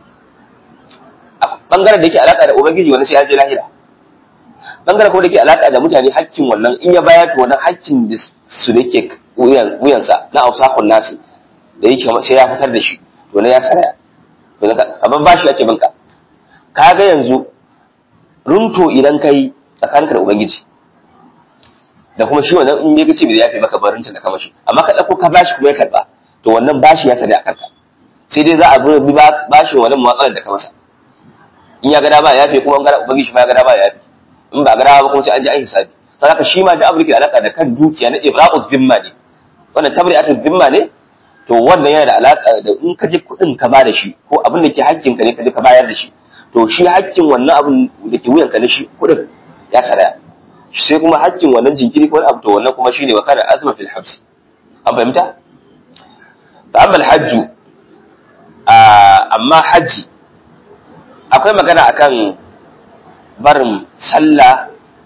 S1: a bangaren da yake alaka da ubangiji wannan sai ya je lahira bangaren kuma da yake alaka da mutane hakkin wannan in ya bayar to wannan hakkin da su da yake wuyansa na ausakun nasu da yake sai ya fitar da shi to ne ya saraya to amma ba shi ake binka kaga yanzu runto idan kai tsakaninka da ubangiji da kuma shi wannan in ya ce bai yafe maka barinta da kamashi amma ka dauko ka bashi kuma ya karba to wannan bashi ya sare a kanka sai dai za a bi bashi wannan matsalar da ka masa in ya ga dama ya yafe kuma an ga ubangiji ma ya ga dama ya yafe in ba ga dama ba kuma sai an ji an hisabi saboda shi ma da abu da alaka da kan dukiya na ibra'u dhimma ne wannan tabri'atu dhimma ne to wannan yana da alaka da in ka je kuɗin ka ba da shi ko abin da ke hakkin ka ne ka je ka bayar da shi to shi hakkin wannan abin da ke wuyanka na shi kuɗin ya saraya sai kuma hakkin wannan jinkiri ko wani abu to wannan kuma shine wa kana azma fil habs an fahimta fa amma al hajju amma haji akwai magana akan barin sallah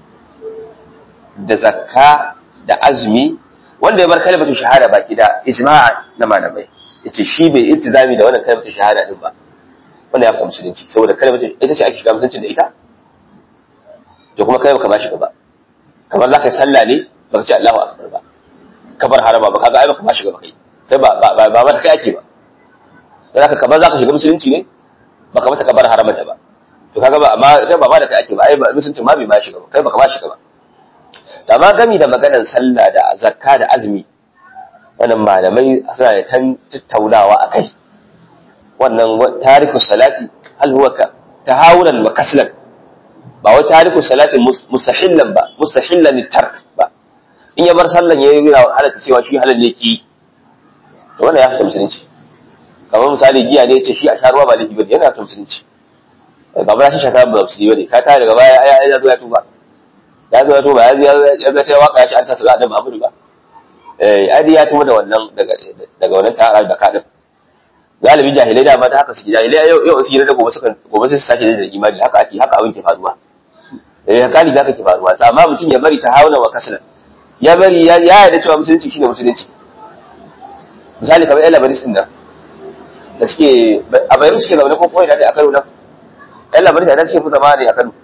S1: da zakka da azumi wanda ya bar kalmatu shahada baki da ijma'a na malamai yace shi bai iltizami da wannan kalmatu shahada din ba wanda ya fita musulunci saboda kalmatu ita ce ake shiga musulunci da ita to kuma kai baka bashi gaba kamar zaka yi sallah ne baka ce Allahu akbar ba kabar harama ba kaga ai baka bashi gaba kai kai ba ba ba ba kai ake ba dan haka kamar zaka shiga musulunci ne baka mata kabar haramata ba to kaga ba amma kai ba ba da kai ake ba ai musulunci ma bai bashi gaba kai baka bashi gaba da ma gami da maganar sallah da zakka da azumi wannan malamai suna da tan tattaunawa a kai wannan tariku salati hal huwa ka tahawunan wa kaslan ba wai tariku salati mustahillan ba mustahillan tark ba in ya bar sallan yayi yana halatta cewa shi halal ne ki to wannan ya fita musulunci kamar misali giya ne yace shi a sharuwa ba laifi bane yana fita musulunci ba ba shi shaka ba musulunci bane ka tare daga baya ya ya zo ya tuba ya zo ya tuba ya zo ya zo ta waka ya shi an sa sallah da babu ba eh adi ya tuba da wannan daga daga wannan ta'ar da kadin galibi jahilai da ma ta haka suke jahilai yau yau suke da gobe suka gobe sai su sake da imani haka ake haka abin ke faruwa eh haka da ke faruwa amma mutum ya bari ta hauna wa kaslan ya bari ya yarda cewa musulunci shine musulunci misali kamar yan labaris din nan da suke a bayan suke zaune ko koyi da a Kano nan yan labaris da suke fi zama ne a Kano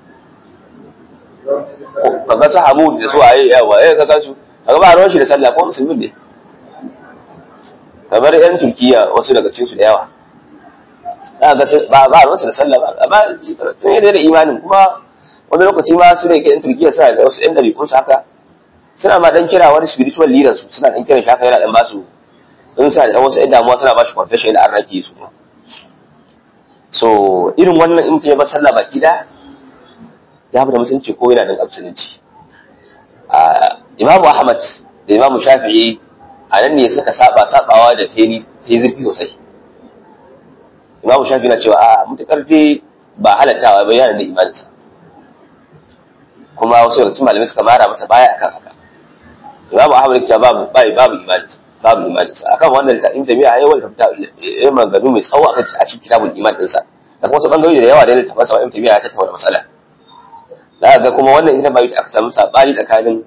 S1: kaga su Hamud da su waye yawa eh kaga su kaga ba ruwan shi da sallah ko musulmin ne kamar yan Turkiya wasu daga cikin su da yawa za ga ba ba ruwan su da sallah ba amma sun yi da imanin kuma wani lokaci ma su da yake yan Turkiya suna da wasu yan ɗabi'un su haka suna ma dan kira wani spiritual leader su suna dan kiran shi haka yana dan ba su in sa da wasu yan damuwa suna ba shi confession da arnaki su so irin wannan in ya bar sallah baki da ya fi da musulunci ko yana da musulunci imamu ahmad da imamu shafi'i a nan ne suka saba sabawa da ta yi zurfi sosai imamu shafi'i na cewa a mutukar dai ba halattawa ba yana da imaninsa kuma wasu daga cikin malamai suka mara masa baya akan haka imamu ahmad ya ce babu babu imaninsa babu imaninsa akan wannan littafin da miya yawan tafta yayin maganganu mai tsawo akan a cikin kitabul iman dinsa da kuma wasu bangarori da yawa da littafin sa ibn tabiya ya tattauna matsala za ga kuma wannan ita bai aka samu sabani tsakanin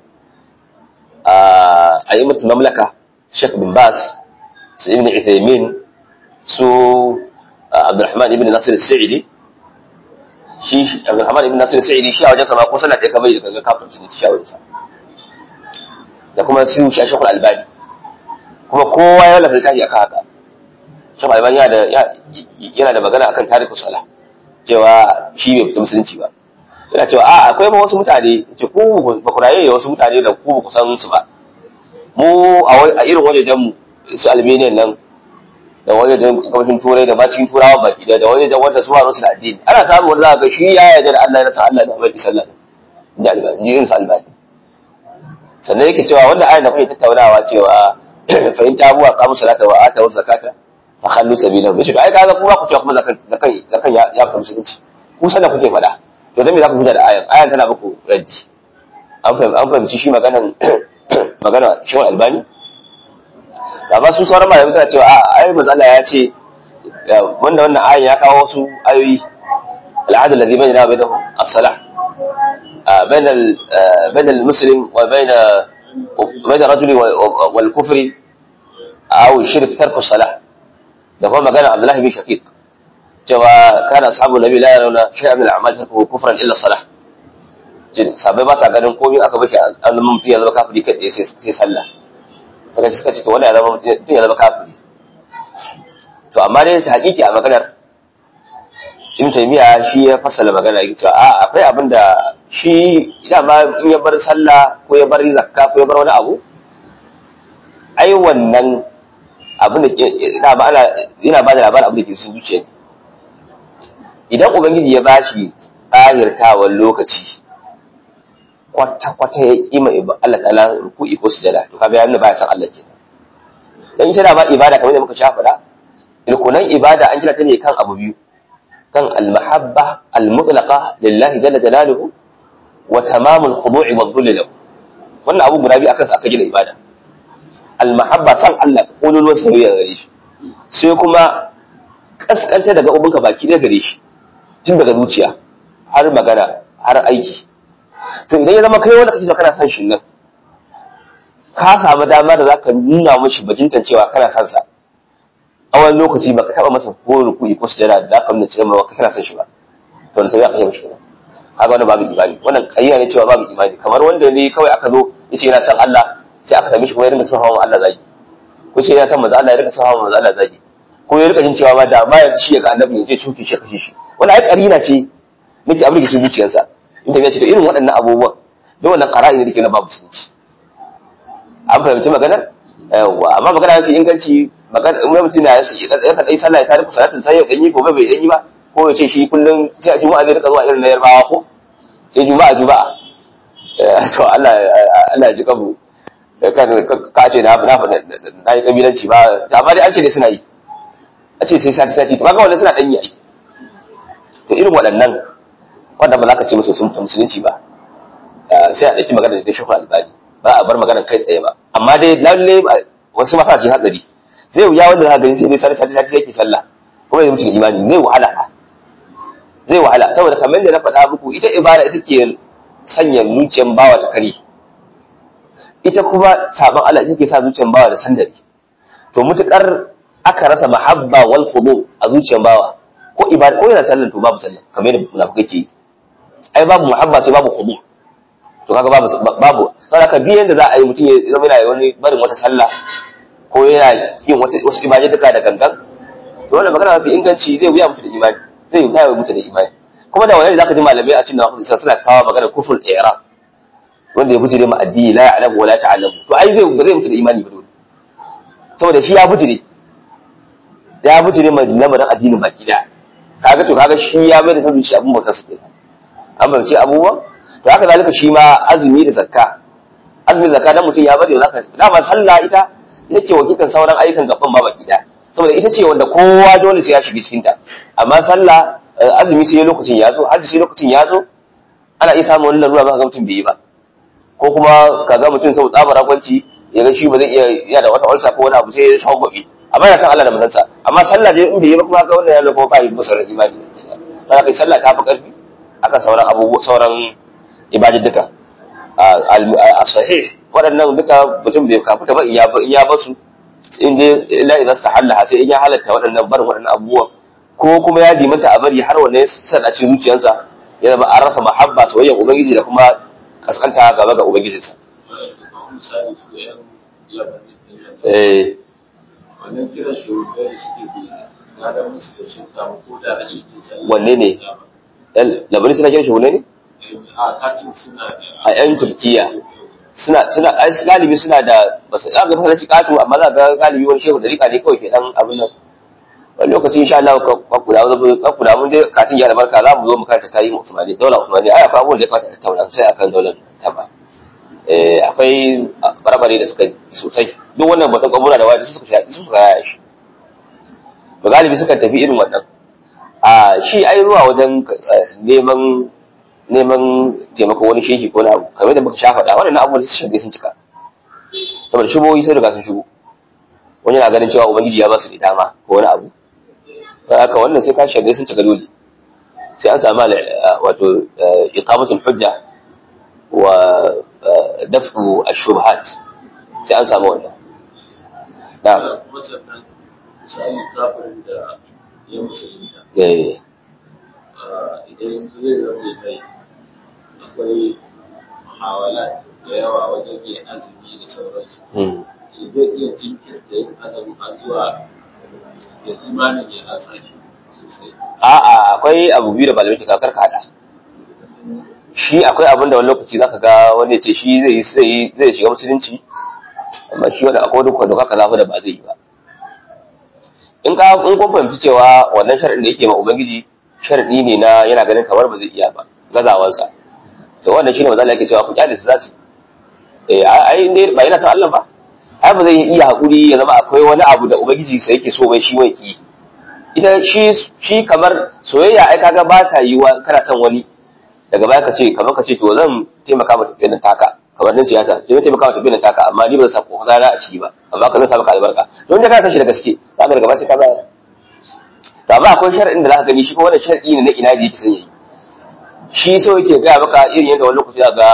S1: a yi mutum mamlaka Sheikh bin Bas su ibn Uthaymeen su Abdulrahman ibn Nasir Sa'idi shi Abdulrahman ibn Nasir Sa'idi shi a wajen sama ko sallah ɗaya kamar da kaga kafin sun ci shawararsa da kuma su shi Sheikh Albani kuma kowa ya lafa littafi akan haka Sheikh Albani yana da magana akan tarihin salah cewa shi bai fita musulunci ba yana cewa a akwai ma wasu mutane ce ku ba ku raye wasu mutane da ku ba ku san su ba mu a irin wajejen mu su Albanian nan da wajejen gabashin turai da ma cikin turawa baki da wajejen wanda su haru su da addini ana samun wanda za ga shi ya yarda da Allah ya rasa Allah da Annabi sallallahu alaihi wasallam da albani irin su albani sannan yake cewa wanda ayan da kuke tattaunawa cewa fa in tabu wa qamu salata wa atu zakata fa khallu sabila bishi ai kaga kuma ku ce kuma zakan zakan zakan ya ya fita musulunci ku sanar kuke faɗa to dan me za ku fita da ayan ayan tana muku raddi an fahimci an fahimci shi maganan magana shi albani amma su sauran malamai suna cewa a ai manzo Allah ya ce wanda wannan ayan ya kawo wasu ayoyi al'adul ladhi bainana bainahum as-salah بين بين المسلم وبين بين الرجل والكفر أو الشرك ترك الصلاة da kuma magana Abdullahi bin Shaqiq cewa kana ashabu nabi la yarawna shay'an min al-a'mal tarkuhu kufran illa salah jin sabai ba sa ganin komai aka bashi azumin fiye zama kafiri kai sai sai sallah kaga suka ce to wanda ya zama mutum ya zama kafiri to amma dai ta hakiki a maganar Ibn Taymiyyah shi ya fassala magana yake cewa a akwai abin da shi dama in ya bar sallah ko ya bar zakka ko ya bar wani abu ai wannan abin da ina ba ana ina ba da labarin abin da ke cikin zuciya idan ubangiji ya bashi tsahirtawan lokaci kwata kwata ya kima Allah ta'ala ruku'i ko sujada to kaga yana baya san Allah ke dan ita da ba ibada kamar da muka sha fada ilkunan ibada an gina ta ne kan abu biyu kan al-mahabba al-mutlaqa lillahi jalla jalaluhu wa tamamul khudu'i wa dhulli lahu wannan abu guda biyu akan sa aka gina ibada al-mahabba san Allah kololuwar soyayya gare shi sai kuma kaskanta daga ubunka baki ɗaya gare shi tun daga zuciya har magana har aiki to idan ya zama kai wanda kake kana san shi nan ka samu dama da zaka nuna mishi bajintan cewa kana san sa a wani lokaci baka taba masa ko ruku'i ko sujada da zaka nuna cewa kana san shi ba to sai ya kashe mishi kenan kaga wannan babu imani wannan kayya ne cewa babu imani kamar wanda ne kawai aka zo yace yana san Allah sai aka same shi kuma ya rinka son hawan Allah zagi ko ce yana san manzo Allah ya rinka son hawan manzo Allah zagi ko ya rika jin cewa ma da ba ya shi ya ga annabi ya ce cuki shi kashe shi wannan ai karina ce nake abin da ke zuciyarsa in tafiya ce to irin waɗannan abubuwan da wannan qara'i ne dake na babu sunci an fahimci maganar yawa amma magana mafi inganci magana in mutum na ya ka dai sallah ya tare ku salatin sai ya danyi ko bai danyi ba ko ya ce shi kullum sai a juma'a zai rika zuwa irin na yarbawa ko sai juma'a juma'a to Allah Allah ya ji kabu kan ka ce na na na yi kabilanci ba amma dai an ce dai suna yi a ce sai sati sati to kaga wannan suna danyi ai to irin waɗannan wanda ba za ka ce musu sun musulunci ba sai a ɗauki magana da shekul albani ba a bar magana kai tsaye ba amma dai lalle wasu masa ce hatsari zai wuya wanda za ka gani sai dai sati sati sai ke sallah kuma ya mutu imani zai wahala zai wahala saboda kamar da na faɗa muku ita ibada ita ke sanya zuciyar bawa ta kare ita kuma sabon Allah ita ke sa zuciyar bawa da sandari to mutukar aka rasa mahabba wal khudu a zuciyar bawa ko ibada ko yana sallan to babu sallan kamar yadda munafikai ke yi ai babu muhabba sai babu khudu to kaga babu babu saboda ka biyan da za a yi mutum ya zama yana wani barin wata sallah ko yana yin wata wasu ibadai duka da gangan to wannan magana mafi inganci zai wuya mutu da imani zai wuya mutu da imani kuma da wani zaka ji malamai a cikin nawa suna kawo magana kufur i'rab wanda ya bujire ma addini la ya'lamu wa la ta'lamu to ai zai ba zai mutu da imani ba dole saboda shi ya bujire ya bujire ma lamarin addinin baki da kaga to kaga shi ya mai da san zuciya abun bautar sa kenan an bauce abubuwa to haka zalika shi ma azumi da zakka azumi da zakka dan mutum ya bari zaka dama sallah ita yake wakiltar sauran ayyukan gaban ba baki da saboda ita ce wanda kowa dole sai ya shiga cikin ta amma sallah azumi sai lokacin ya zo hajji sai lokacin ya zo ana iya samun wani larura ba ga mutum bai yi ba ko kuma ka ga mutum sau tsabar ragwanci ya ga shi ba zai iya yana da wata ulsa ko wani abu sai ya shawo gobe amma yana san Allah da manzansa amma sallah dai in bai yi ba kuma ga wannan ya zama ba yi musarar imani sai kai sallah ta fi karfi akan sauran abubuwa sauran ibadadduka a sahih waɗannan duka mutum bai kafuta ba in ya basu in dai illa idan stahalla sai in ya halatta waɗannan barin waɗannan abubuwan ko kuma ya dimanta a bari har wanne san a cikin zuciyarsa ya zama an rasa mahabba soyayyar ubangiji da kuma kaskanta gaba ga ubangijinsa eh
S2: wannan kiran shugabai da suke bi na da musu da sun samu ko da a cikin sallah
S1: wanne ne labarin suna kiran shi ne
S2: a katin suna da
S1: a yan turkiya suna suna ai galibi suna da basu ga ga fasashi katu amma za ga galibi wani shehu dariƙa ne kawai ke dan abin nan wani lokaci insha Allah ka kula ka kula mun dai katin ya barka za mu zo mu karanta tarihin Usmani daular Usmani ai akwai abubuwan da ya kamata a tattauna sai akan daular taba eh akwai barbare da suka yi sosai duk wannan batun kabura da wani suka shi suka yaya shi to galibi suka tafi irin wannan a shi ai zuwa wajen neman neman taimako wani shehi ko na abu kamar da muka sha faɗa waɗannan abubuwan su shige sun cika saboda shubohi sai riga sun shigo wani na ganin cewa ubangiji ya ba su da dama ko wani abu don haka wannan sai ka shige sun cika dole sai an samu wato iqamatul hujja wa daf'u ash-shubhat sai an samu wannan na'am
S2: kuma sannan misali kafirin da ya musulunta
S1: eh
S2: idan zai zama mai akwai muhawala da yawa wajen yin azumi da sauransu
S1: hmm.
S2: shi zai iya jinkirta yin azumi a zuwa da imanin ya rasa shi sosai
S1: a'a akwai abu biyu da malamai ke kakar hada shi akwai abin da wani lokaci zaka ga wani ya ce shi zai yi zai yi zai shiga musulunci amma shi wani akwai duk wanda kaka zafi da ba zai yi ba in ka in kun fahimci cewa wannan sharadin da yake ma ubangiji sharadi ne na yana ganin kamar ba zai iya ba gazawansa to wannan shine mazalla yake cewa ku kyale su za su eh ai ne ba yana san Allah ba ai ba zai iya hakuri ya zama akwai wani abu da ubangiji sai yake so bai shi wai ki ita shi shi kamar soyayya ai kaga ba ta yi wa kana son wani daga baya ka ce kamar ka ce to zan taimaka mata tafiyar nan taka kamar din siyasa zan taimaka mata tafiyar nan taka amma ni ba zan sa ko kaza a ciki ba amma ka zan sa maka albarka to inda ka san shi da gaske za ka daga baya sai ka bayar to amma akwai shar'in da za ka gani shi ko wannan shar'i ne na ina ji yake son yayi shi so yake gaya maka irin yadda wani lokaci za ga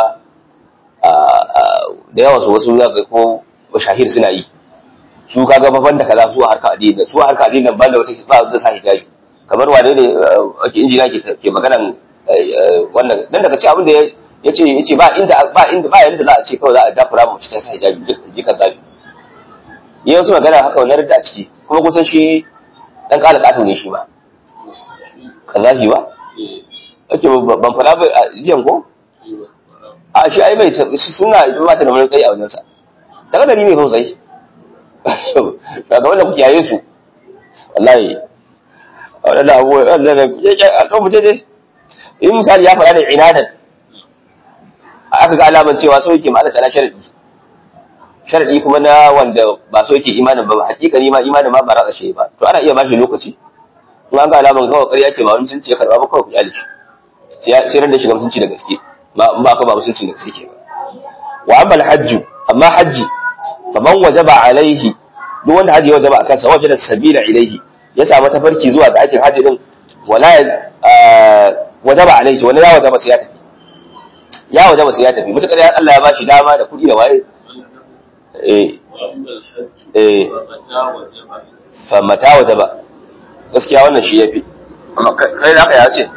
S1: da yawa su wasu za ga ko shahir suna yi su kaga babban da kaza su harka addini su harka addini ban da wata ba da sa hijabi kamar wane ne ake injina ke ke maganan wannan dan daga ci abin da yace yace ba inda ba inda ba yanda za a ce kawai za a dafura mu ta sa hijabi ji kan zabi yayin su magana haka wannan da a ciki kuma kusan shi dan kala kato ne shi ba kazafi ba ake ban fara ba jiyan ko a shi ai bai suna ba ta da wani tsayi a wajensa daga dari mai sosai daga wanda ku kiyaye su wallahi wadanda abu wadanda a ɗan mutum ne in misali ya faɗa da inadan aka ga alaman cewa so yake ma'ana tana sharadi sharadi kuma na wanda ba so yake imanin ba hakikani ma imanin ma ba ratsa shi ba to ana iya bashi lokaci in an ga alaman kawai ƙarya ke ba wani mutunci ya karɓa ba kawai ku kyale shi sai ran da shiga mutunci da gaske ba in ba ka ba mutunci da gaske ke ba wa amma alhajju amma hajji faman wajaba alaihi duk wanda haji wajaba akan sa wajada sabila ilaihi ya samu tafarki zuwa ga aikin haji din wala wajaba alaihi wala ya wajaba sai ya tafi ya wajaba sai ya tafi mutakar ya Allah ya bashi dama da kuɗi da waye eh eh fa mata wajaba gaskiya wannan shi yafi amma kai da haka ya ce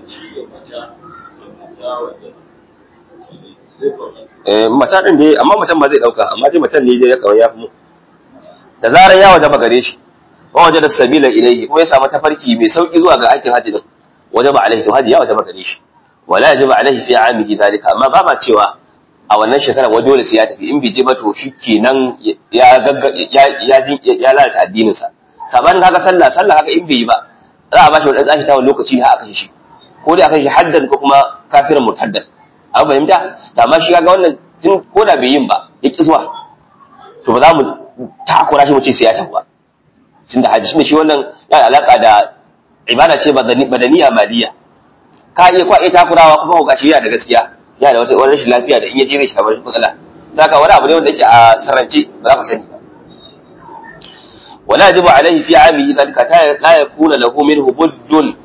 S1: eh mata din dai amma mutan ba zai dauka amma dai mutan ne dai ya kawai ya fi mu da zarar ya wajaba gare shi wa wajada sabila ilayhi kuma ya samu tafarki mai sauki zuwa ga aikin haji din wajaba alaihi to haji ya wajaba gare shi wala yajiba alaihi fi amihi dalika amma ba ma cewa a wannan shekara wa dole sai ya tafi in bai je ba to shikenan ya gagga ya ya ya lalata addinin sa sabanin kaga sallah sallah haka in bai yi ba za a bashi wani tsafi ta wani lokaci har aka shi ko dai aka shi haddan ko kuma kafirin murtaddan an fahimta da amma shi kaga wannan tun ko da bai yin ba ya ki zuwa to ba za mu takura shi mu ce sai ya tafi ba tun da haji shi wannan yana alaka da ibada ce badaniya maliya ka iya kwa iya takurawa kuma ga shi yana da gaskiya yana da wata wani rashin lafiya da in ya je zai shafa matsala zaka wani abu ne wanda yake a sarrance ba za ka sani ba ولا يجب عليه في عامه ذلك لا يكون له منه بد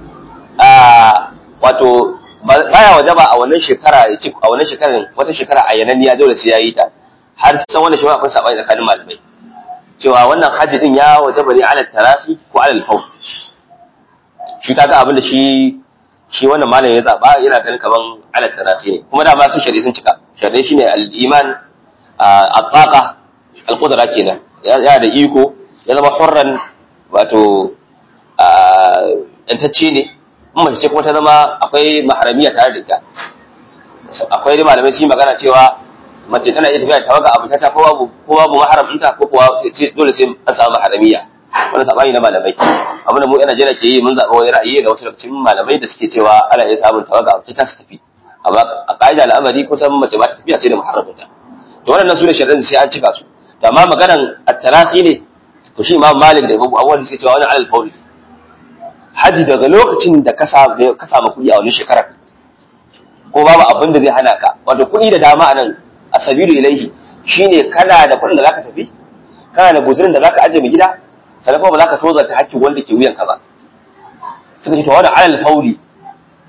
S1: wato baya wajaba a wannan shekara ya ce a wannan shekarar wata shekara a yananniya dole sai ya yi ta har san wannan shekara akwai sabani tsakanin malamai cewa wannan hajji din ya wajaba ne ala tarafi ko ala al shi kaga abin da shi shi wannan malam ya zaba yana ganin kaman ala tarafi ne kuma da ma su shari'a sun cika shari'a shine al-iman at-taqa al-qudra kenan ya da iko ya zama hurran wato yantacce ne in mace ce kuma ta zama akwai maharamiya tare da ita akwai dai malamai sun yi magana cewa mace tana iya tafiya da tawaga abu ta ko babu ko babu maharam ɗinta ko kuwa dole sai an samu maharamiya wani sabani na malamai abin da mu yan Najeriya ke yi mun zaɓa wani ra'ayi ga wasu daga cikin malamai da suke cewa ana iya samun tawaga abu ta su tafi amma a ƙa'ida al'amari kusan mace ba ta tafiya sai da maharaminta to waɗannan su ne shari'ar sai an cika su to amma maganan at-tarafi ne to shi imam malik da imamu abubuwan da suke cewa wani alal fauli haji daga lokacin da ka samu kuɗi a wani shekarar ko babu abin da zai hana ka wato kuɗi da dama anan a sabilu ilaihi shine kana da kuɗin da zaka tafi kana da guzurin da zaka ajiye mai gida sannan kuma ba za ka tozarta hakkin wanda ke wuyanka ba suka ce to wani alal fauli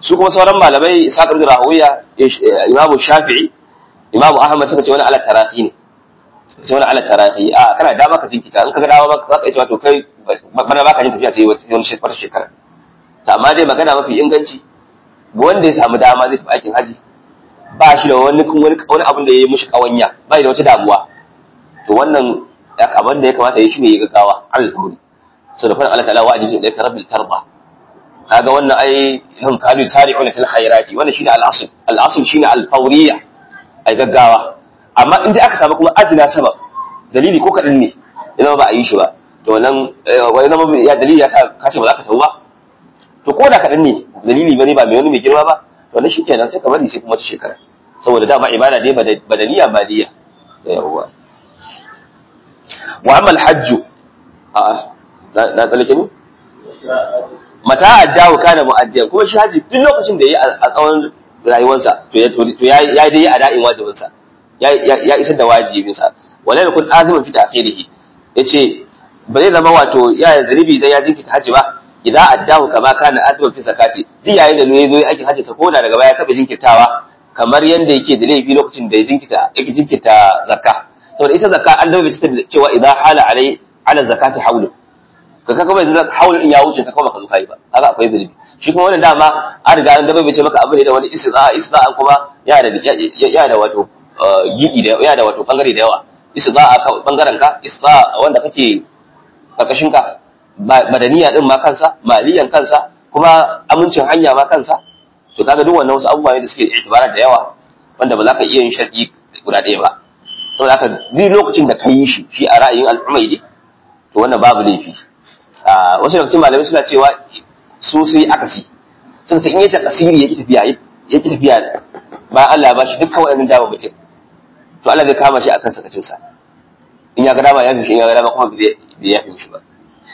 S1: su kuma sauran malamai Isa ibn Rahawiya Imam Shafi'i Imam Ahmad suka ce wani ala tarahi ne sai wani ala tarahi a kana dama ka jinkita in ka ga dama ba ka ce to kai bana baka jin tafiya sai wani wata shekara to amma dai magana mafi inganci ga wanda ya samu dama zai tafi aikin haji ba shi da wani wani abin da ya yi mushi kawanya ba da wata damuwa to wannan abin da ya kamata ya shi ne ya gaggawa alƙawari so da fara Allah ta'ala wa ajizu ilayka rabbil tarba kaga wannan ai hum kanu sari'una fil khairati wannan shine al-asl al-asl shine al-fawriyya ai gaggawa amma in dai aka samu kuma adna sabab dalili ko kadan ne idan ba a yi shi ba to nan wai zama ya dalili ya sa ka ce ba za ka tawo ba to ko da kadan ne dalili bane ba mai wani mai girma ba to nan shikenan sai ka bari sai kuma ta shekara saboda dama ibada dai badaniya badiya da yawa wa amma al-hajj a na tsalake ne mata addawo kana mu'addiyan kuma shi haji duk lokacin da yayi a tsawon rayuwarsa to ya to ya ya dai a da'in wajibinsa ya ya isar da wajibinsa wala yakun aziman fi ta'khirihi yace ba zai zama wato ya zalibi dan ya jinkita haji ba idan addahu kama kana aziman fi zakati duk yayin da ne zo yi aikin haji sa ko da daga baya taba jinkirtawa kamar yanda yake da laifi lokacin da ya jinkita yake jinkita zakka saboda ita zakka an dawo ta cewa idan hala alai ala zakati hawlu ka kaka bai zai haul in ya wuce ka kuma ka zo kai ba haka akwai zulubi shi kuma wannan dama an riga an dabe bai ce maka abu ne da wani isra isra an kuma ya da ya da wato gidi da ya da wato bangare da yawa isra a bangaren ka isra wanda kake karkashin ka madaniya din ma kansa maliyan kansa kuma amincin hanya ma kansa to kaga duk wannan wasu abubuwa ne da suke itibara da yawa wanda ba za ka iya yin shar'i guda ɗaya ba saboda haka duk lokacin da ka yi shi shi a ra'ayin al'ummai to wannan babu laifi wasu daga cikin malamai suna cewa su sai akasi sun sai in yi takasiri ya ki tafiya ya ki tafiya bayan Allah ya bashi dukkan waɗannan dama mutum to Allah zai kama shi akan sakacin sa in ya ga dama ya fi shi in ya ga dama kuma bai ya fi shi ba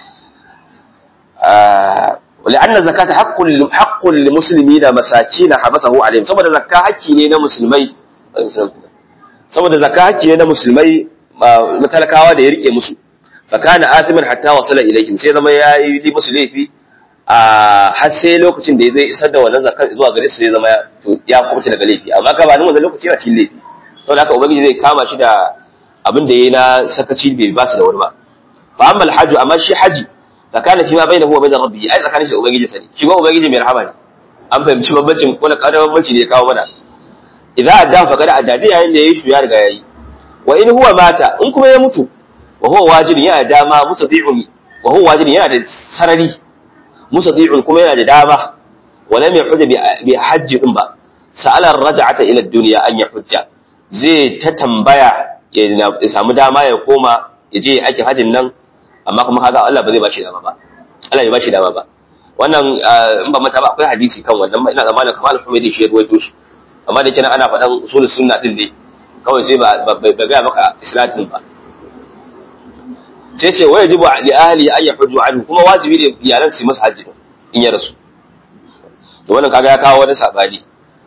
S1: ولأن الزكاة حق حق للمسلمين مساكين حبسه عليهم saboda zakka hakki ne na musulmai saboda zakka hakki ne na musulmai matalakawa da ya rike musu fakana atiman hatta wasala ilaihim sai zama ya yi musu laifi a har sai lokacin da zai isar da wannan zakar zuwa gare su zai zama ya kubuta daga laifi amma ka ba nan wannan lokaci yana cikin laifi saboda haka ubangiji zai kama shi da abin da yayi na sakaci bai ba su da wani ba fa amma alhajju amma shi haji fakana fi ma bainahu wa bain rabbi ai tsakanin shi da ubangiji sani shi ba ubangiji mai rahama ne an fahimci bambancin wani kada bambanci ne ya kawo mana idza adda fa kada adda yayin da yayi shi ya riga yayi wa in huwa mata in kuma ya mutu wa huwa wajibin yana da dama mustati'un wa huwa wajibin yana da sarari mustati'un kuma yana da dama wa lam yahujja bi hajji din ba sa'ala raj'ata ila ad-dunya an yahujja zai ta tambaya ya samu dama ya koma ya je aikin hajjin nan amma kuma kaga Allah ba zai bashi dama ba Allah ya bashi dama ba wannan in ba mata ba akwai hadisi kan wannan ina zamanin kamar al-Humaydi shi ya ruwaito shi amma da kenan ana faɗan usulul sunna din dai kawai sai ba ba ga maka islatin ba sai ce wa yajibu li ahli an yahujju anhu kuma wajibi ne iyalan su masa hajji in ya rasu to wannan kaga ya kawo wani sabani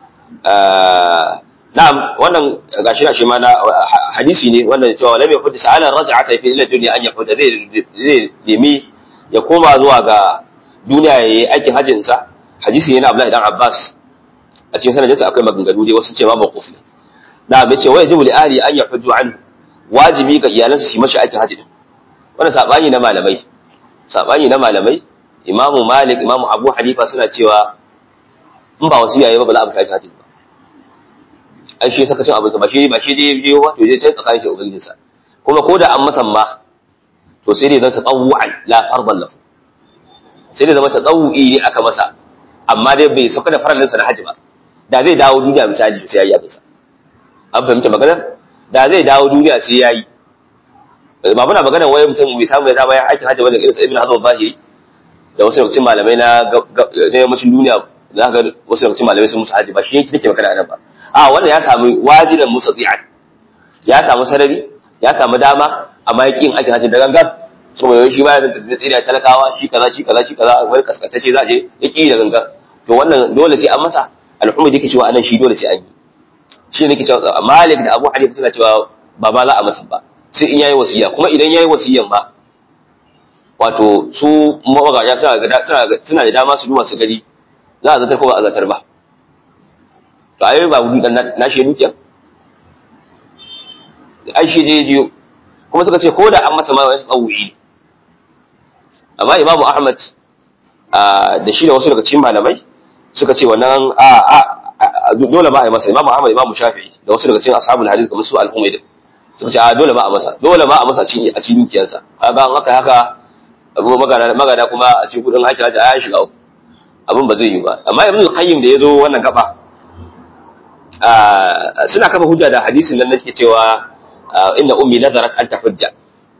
S1: na'am wannan gashi na shi ma na hadisi ne wannan cewa lam yahujju sa'ala raj'ata fi ila dunya an yahujja zai zai nemi ya koma zuwa ga duniya yayi aikin hajjin sa hadisi ne na Abdullahi dan Abbas a cikin sanadinsa akwai maganganu dai wasu ce ma mawquf ne na'am yace wa yajibu li ahli an yahujju anhu wajibi ga iyalansu su yi mashi aikin hajji wannan sabani na malamai sabani na malamai imamu malik imamu abu hanifa suna cewa in ba wasu yayi ba ba za a mutu aikin hajji ba ai shi saka cin abinsa ba shi ba shi dai je ba to je sai tsakanin shi ubangijin sa kuma ko da an masa ma to sai dai zan ta tsawu'an la fardan lahu sai dai zama ta tsawu'i ne aka masa amma dai bai sauka da farallinsa na hajji ba da zai dawo duniya misali sai ya yi abinsa an fahimta maganar da zai dawo duniya sai ya yi ba muna magana wai mutum bai samu ya zama ya aikin hajji wanda irin sa ibn hazm zahiri da wasu yawancin malamai na na yammacin duniya za ka ga wasu yawancin malamai sun musu hajji ba shi yake nake magana nan ba a wannan ya samu wajidan musafi'an ya samu sarari ya samu dama amma ya yin aikin hajji da gangan saboda yau shi ba ya zanta tsira talakawa shi kaza shi kaza shi kaza wani kaskantacce za a je ya ki da gangan to wannan dole sai an masa al'umma yake cewa anan shi dole sai an yi shi ne ke cewa malik da abu hanifa suna cewa ba ba za a masa ba sai in yayi wasiya kuma idan yayi wasiyan ba wato su mawagaja suna da suna da dama su duba su gari za a zartar ko ba a zartar ba to ai ba gudu dan na shi dukiya ai shi je jiyo kuma suka ce ko da an masa ma wani tsawuyi amma imamu ahmad da shi da wasu daga cikin malamai suka ce wannan a dole ba a yi masa imamu ahmad imamu shafi'i da wasu daga cikin ashabul hadith kamar su al-humayd suka ce a dole ba a masa dole ba a masa a cikin dukiyarsa kaga an haka haka abu magana magana kuma a cikin kudin aikin hajji ya shiga uku abin ba zai yi ba amma ibn al-qayyim da yazo wannan gaba suna kafa hujja da hadisin nan nake cewa inna ummi nazarat an tafujja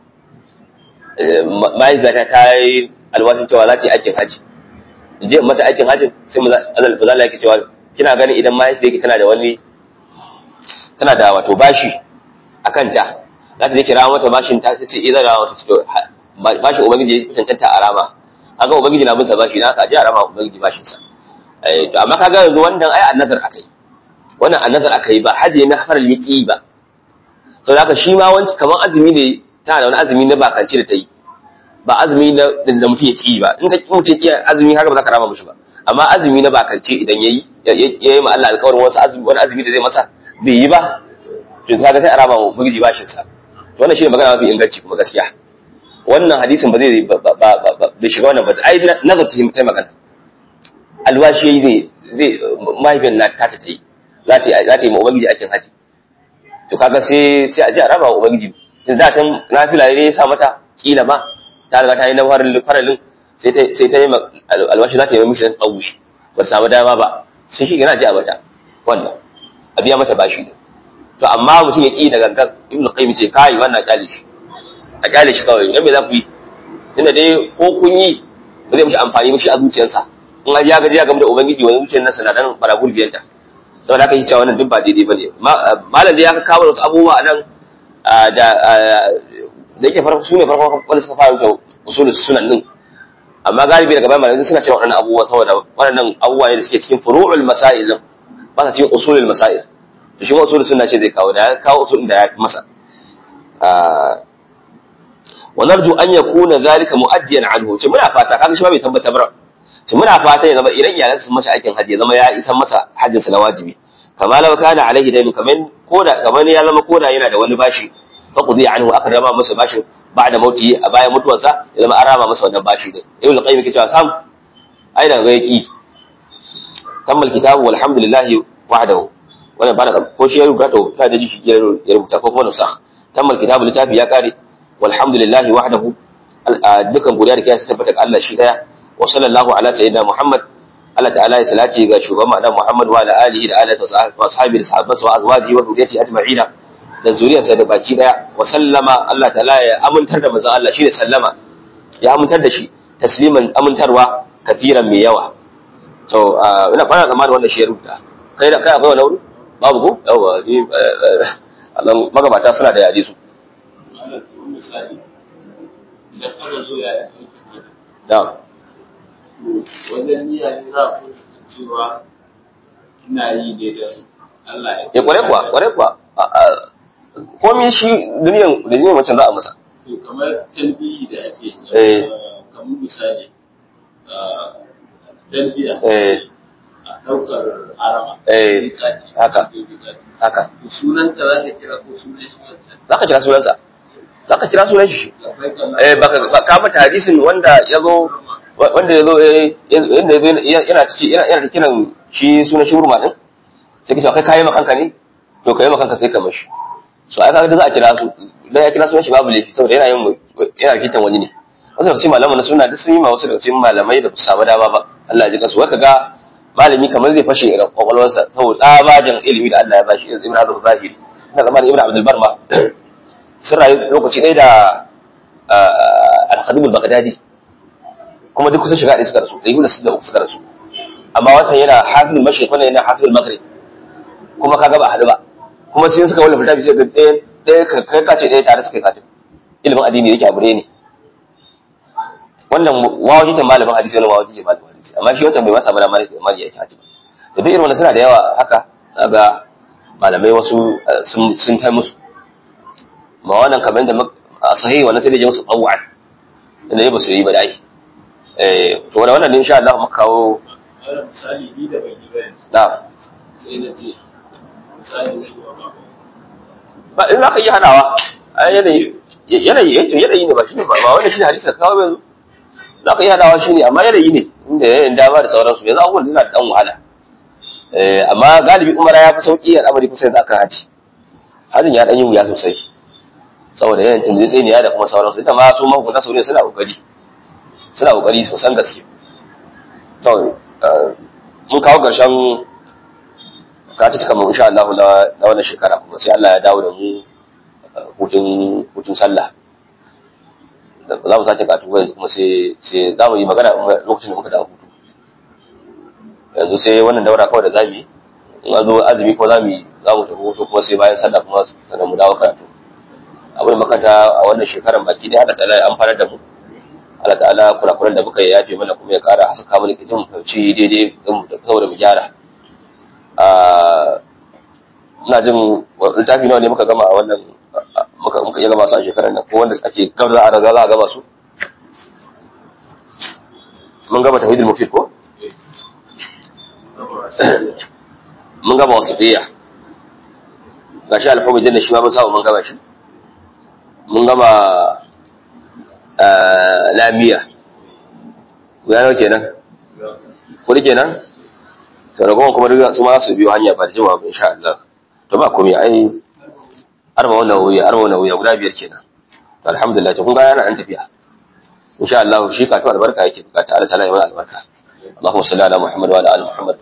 S1: mahaifiyata ta yi alwashin cewa za ta yi aikin haji je mata aikin hajji sai mazal bazala yake cewa kina ganin idan mahaifiyarki tana da wani tana da wato bashi a kanta za ta je kira mata bashin ta sai ce idan rawa ta ce bashin ubangiji ya cancanta a rama haka ubangiji na bin sa bashi na haka je a rama ubangiji bashin sa to amma kaga yanzu wannan ai annazar akai wannan annazar akai ba haji na faral yaki ba sau da shi ma wanci kamar azumi ne tana da wani azumi na bakance da ta yi ba azumi na da mutum ya ƙi ba in ka ƙi mutum ya azumi haka ba za ka rama mushi ba amma azumi na bakance idan ya yi ya yi ma Allah alƙawarin wasu azumi wani azumi da zai masa bai yi ba to kaga sai a rama wa mugiji bashin sa to wannan shine magana mafi inganci kuma gaskiya wannan hadisin ba zai bai shiga wannan ba ai nazar ta yi magana alwashi yayi zai zai mahaifiyar na ta ta yi za ta yi za ta yi ma ubangiji aikin haji to kaga sai sai a ji a raba wa ubangiji tun da can nafila ne ya sa mata kila ma ta riga ta yi na faralin sai ta sai ta yi alwashi za ta yi mishi tsawi ba samu dama ba sai shi yana ji a mata wannan a biya mata bashi ne to amma mutum ya ki da gangan ibnu qayyim ce kai wannan kyale shi a kyale shi kawai dan me za ku yi tunda dai ko kun yi ba zai mishi amfani mishi a zuciyarsa in ya gaji ya gamu da ubangiji wani zuciyar nasa na dan baragul biyanta saboda haka yi cewa wannan duk ba daidai bane malam da ya kawo wasu abubuwa nan da da yake farko sune farko wanda suka fara da usulul sunan din amma galibi daga bayan malamai suna cewa waɗannan abubuwa saboda waɗannan abubuwa ne da suke cikin furu'ul masail din ba sa cikin usulul masail to shi ma usulul sunna ce zai kawo da ya kawo usulun da ya fi masa wa narju an yakuna zalika mu'addiyan anhu ce muna fata kaga shi ma bai tabbata ba to muna fata ya zama idan iyalansa sun masa aikin hajji ya zama ya isan masa hajjinsa na wajibi kama law kana alaihi dainu kaman koda kaman ya zama koda yana da wani bashi fa qudi anhu aka rama masa bashi ba'da mauti a bayan mutuwarsa ya zama an rama masa wannan bashi din ibn al-qayyim yake cewa sam ai da ga yaki tammal kitabu walhamdulillahi wahdahu wannan ba da ko shi ya rubuta to ta da shi ya rubuta ko kuma nusakh tammal kitabu littafi ya kare walhamdulillahi wahdahu dukan godiya da kiyasa tabbata ga Allah shi daya wa sallallahu ala sayyidina Muhammad Allah ta'ala ya salati ga shugaban Annabi Muhammad wa ala alihi da alihi wa ashabi da sahabbansa wa azwaji wa dhurriyyati ajma'ina da zuriyarsa da baki daya wa sallama Allah ta'ala ya amintar da manzon Allah shi da sallama ya amintar da shi tasliman amintarwa kafiran mai yawa to ina fara zama da wannan shi ya rubuta kai da kai akwai wani wuri babu ko yawa ni Allah magabata suna da yaje su
S2: misali idan ana zo ya
S1: da
S2: wajen niyya ne za ku cewa ina yi ne da Allah ya
S1: ya kware kuwa kware kuwa komai shi duniyan duniyan wancan za a masa
S2: to kamar talbiyi da ake yi
S1: Eh.
S2: kamar misali ah, talbiya
S1: eh
S2: a ɗaukar arama
S1: Eh,
S2: Miƙati,
S1: haka.
S2: miƙati.
S1: haka
S2: To sunanta za ka kira ko sunan shi wancan
S1: za ka kira sunansa za ka kira sunan shi
S2: labbaik Allah
S1: eh baka ba- ka mata hadisin wanda ya zo wanda ya zo eh, yanda ya zo yana ciki yana yana kiran shi sunan shi hurma din sai ka ce kai kayi makanka ne to kayi makanka sai ka mashi so ai kaga da za a kira su dan ya kira sunan shi babu laifi saboda yana yin yana rikitan wani ne wasu daga cikin malaman na suna duk sun yi ma wasu daga cikin malamai da ba su samu dama ba Allah ya ji kansu wai kaga malami kamar zai fashe irin kwakwalwarsa saboda tsabagen ilimi da Allah ya bashi irin Ibn Hazm Zahiri ina zamanin Ibn Abdul Bar ma sun rayu lokaci ɗaya da Al-Khadim al-Baghdadi kuma duk kusan shiga ɗaya suka rasu da Ibn Sida uku suka rasu amma wancan yana hafizul mashriq wannan yana hafizul maghrib kuma kaga ba haɗu ba kuma sai suka wallafa littafi sai ga ɗaya ɗaya ka- kai kace ɗaya tare suka yi katin ilimin addini yake abu ɗaya ne wannan wawajitan malamin hadisi wani wawajitan malamin hadisi amma shi wancan bai masa mana mara mara yake hadisi da duk irin wannan suna da yawa haka ga malamai wasu eh, sun sun kai musu ma wannan kamar da mak- a sahihi wannan sai da je musu tawwan inda ya ba su yi ba dai eh to da wannan ne insha Allah muka kawo
S2: Wani misali ni da ban yi ba yanzu
S1: na
S2: sai na ce misali zai yi wa ba
S1: ba in zaka yi hadawa a yanayi yanayi eh to yanayi ne ba shi ne ba ba wannan shi ne hadisi da kawo yanzu zaka yi hadawa shi ne amma yanayi ne inda yanayin dama da sauransu yanzu abubuwan suna da dan wahala eh amma galibi umara ya fi sauki al'amari kusa yanzu akan haji hajin ya dan yi wuya sosai saboda yanayin tunzitsiniya da kuma sauransu ita ma su mahukunta su ne suna kokari suna kokari sosan gaske to eh, mun kawo ƙarshen ka ci kamar insha Allah na na wannan shekara kuma sai Allah ya dawo da mu uh, hutun hutun sallah Da- za mu sake katu yanzu kuma sai sai za mu yi magana kuma lokacin da muka dawo hutu yanzu sai wannan daura kawai da za mu yi in an zo azumi ko za mu yi za mu tafi hutu kuma sai bayan sallah kuma sannan mu dawo karatu abin da makanta a wannan shekaran baki ɗaya Allah ta'ala ya amfanar da mu Allah ta'ala kurakuran da muka yi yafe mana kuma ya kara haska mana kijin mu fahimci daidai din mu da saboda mu gyara ina jin littafi nawa ne muka gama a wannan muka muka iya gama su a shekarar nan ko wanda ake gaba za a raga za a gama su mun gama tawhidul mufid ko mun gama wasu diya gashi alfamu janna shi ma mun samu mun gama shi mun gama eh, lamiya guda nawa kenan kudi kenan to ragowar kuma duk su ma za su biyo hanya ba da jimawa ba insha Allah to ba komai ai arba wannan wuya arba wannan wuya guda biyar kenan to alhamdulillah to kun ga yana an tafiya insha Allah shi ka to albarka yake bukata Allah ta'ala ya mana albarka Allahumma salli ala Muhammad wa ala ali Muhammad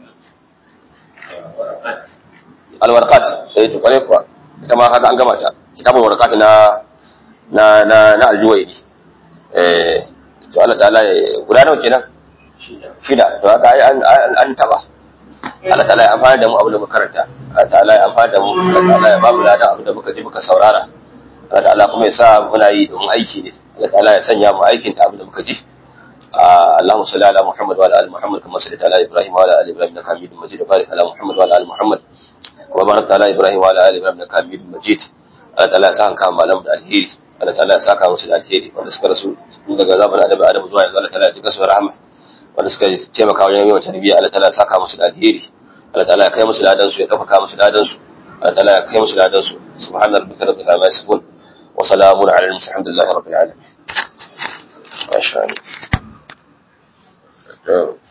S1: alwarqat eh to kare kuwa ita ma haka an gama ta kitabul warqat na na na na aljuwaini eh to Allah ta'ala ya guda nawa kenan shida to haka ai an an- an taba Allah ta'ala ya amfana da mu abin da muka karanta Allah ta'ala ya amfana da mu Allah ta'ala ya ba mu ladan abin da muka ji muka saurara Allah ta'ala kuma ya sa muna yi don aiki ne Allah ta'ala ya sanya mu aikin ta abin da muka ji آه اللهم صل على محمد وعلى ال محمد كما صليت على ابراهيم وعلى ال ابراهيم انك حميد مجيد وبارك على محمد وعلى ال محمد وبارك على ابراهيم وعلى ال ابراهيم انك حميد مجيد Allah ta'ala ya saka kan malam da alheri Allah ta'ala ya saka musu da alheri wanda suka rasu tun daga zamanin Annabi Adam zuwa yanzu Allah ta'ala ya ji kasu rahama wanda suka taimaka wajen yawan tarbiyya Allah ta'ala ya saka musu da alheri Allah ta'ala ya kai musu ladan su ya dauka musu ladan su Allah ta'ala ya kai musu ladan su subhana rabbika rabbil izzati amma yasifun wa salamun ala al-mursalin alhamdulillahi rabbil alamin masha Allah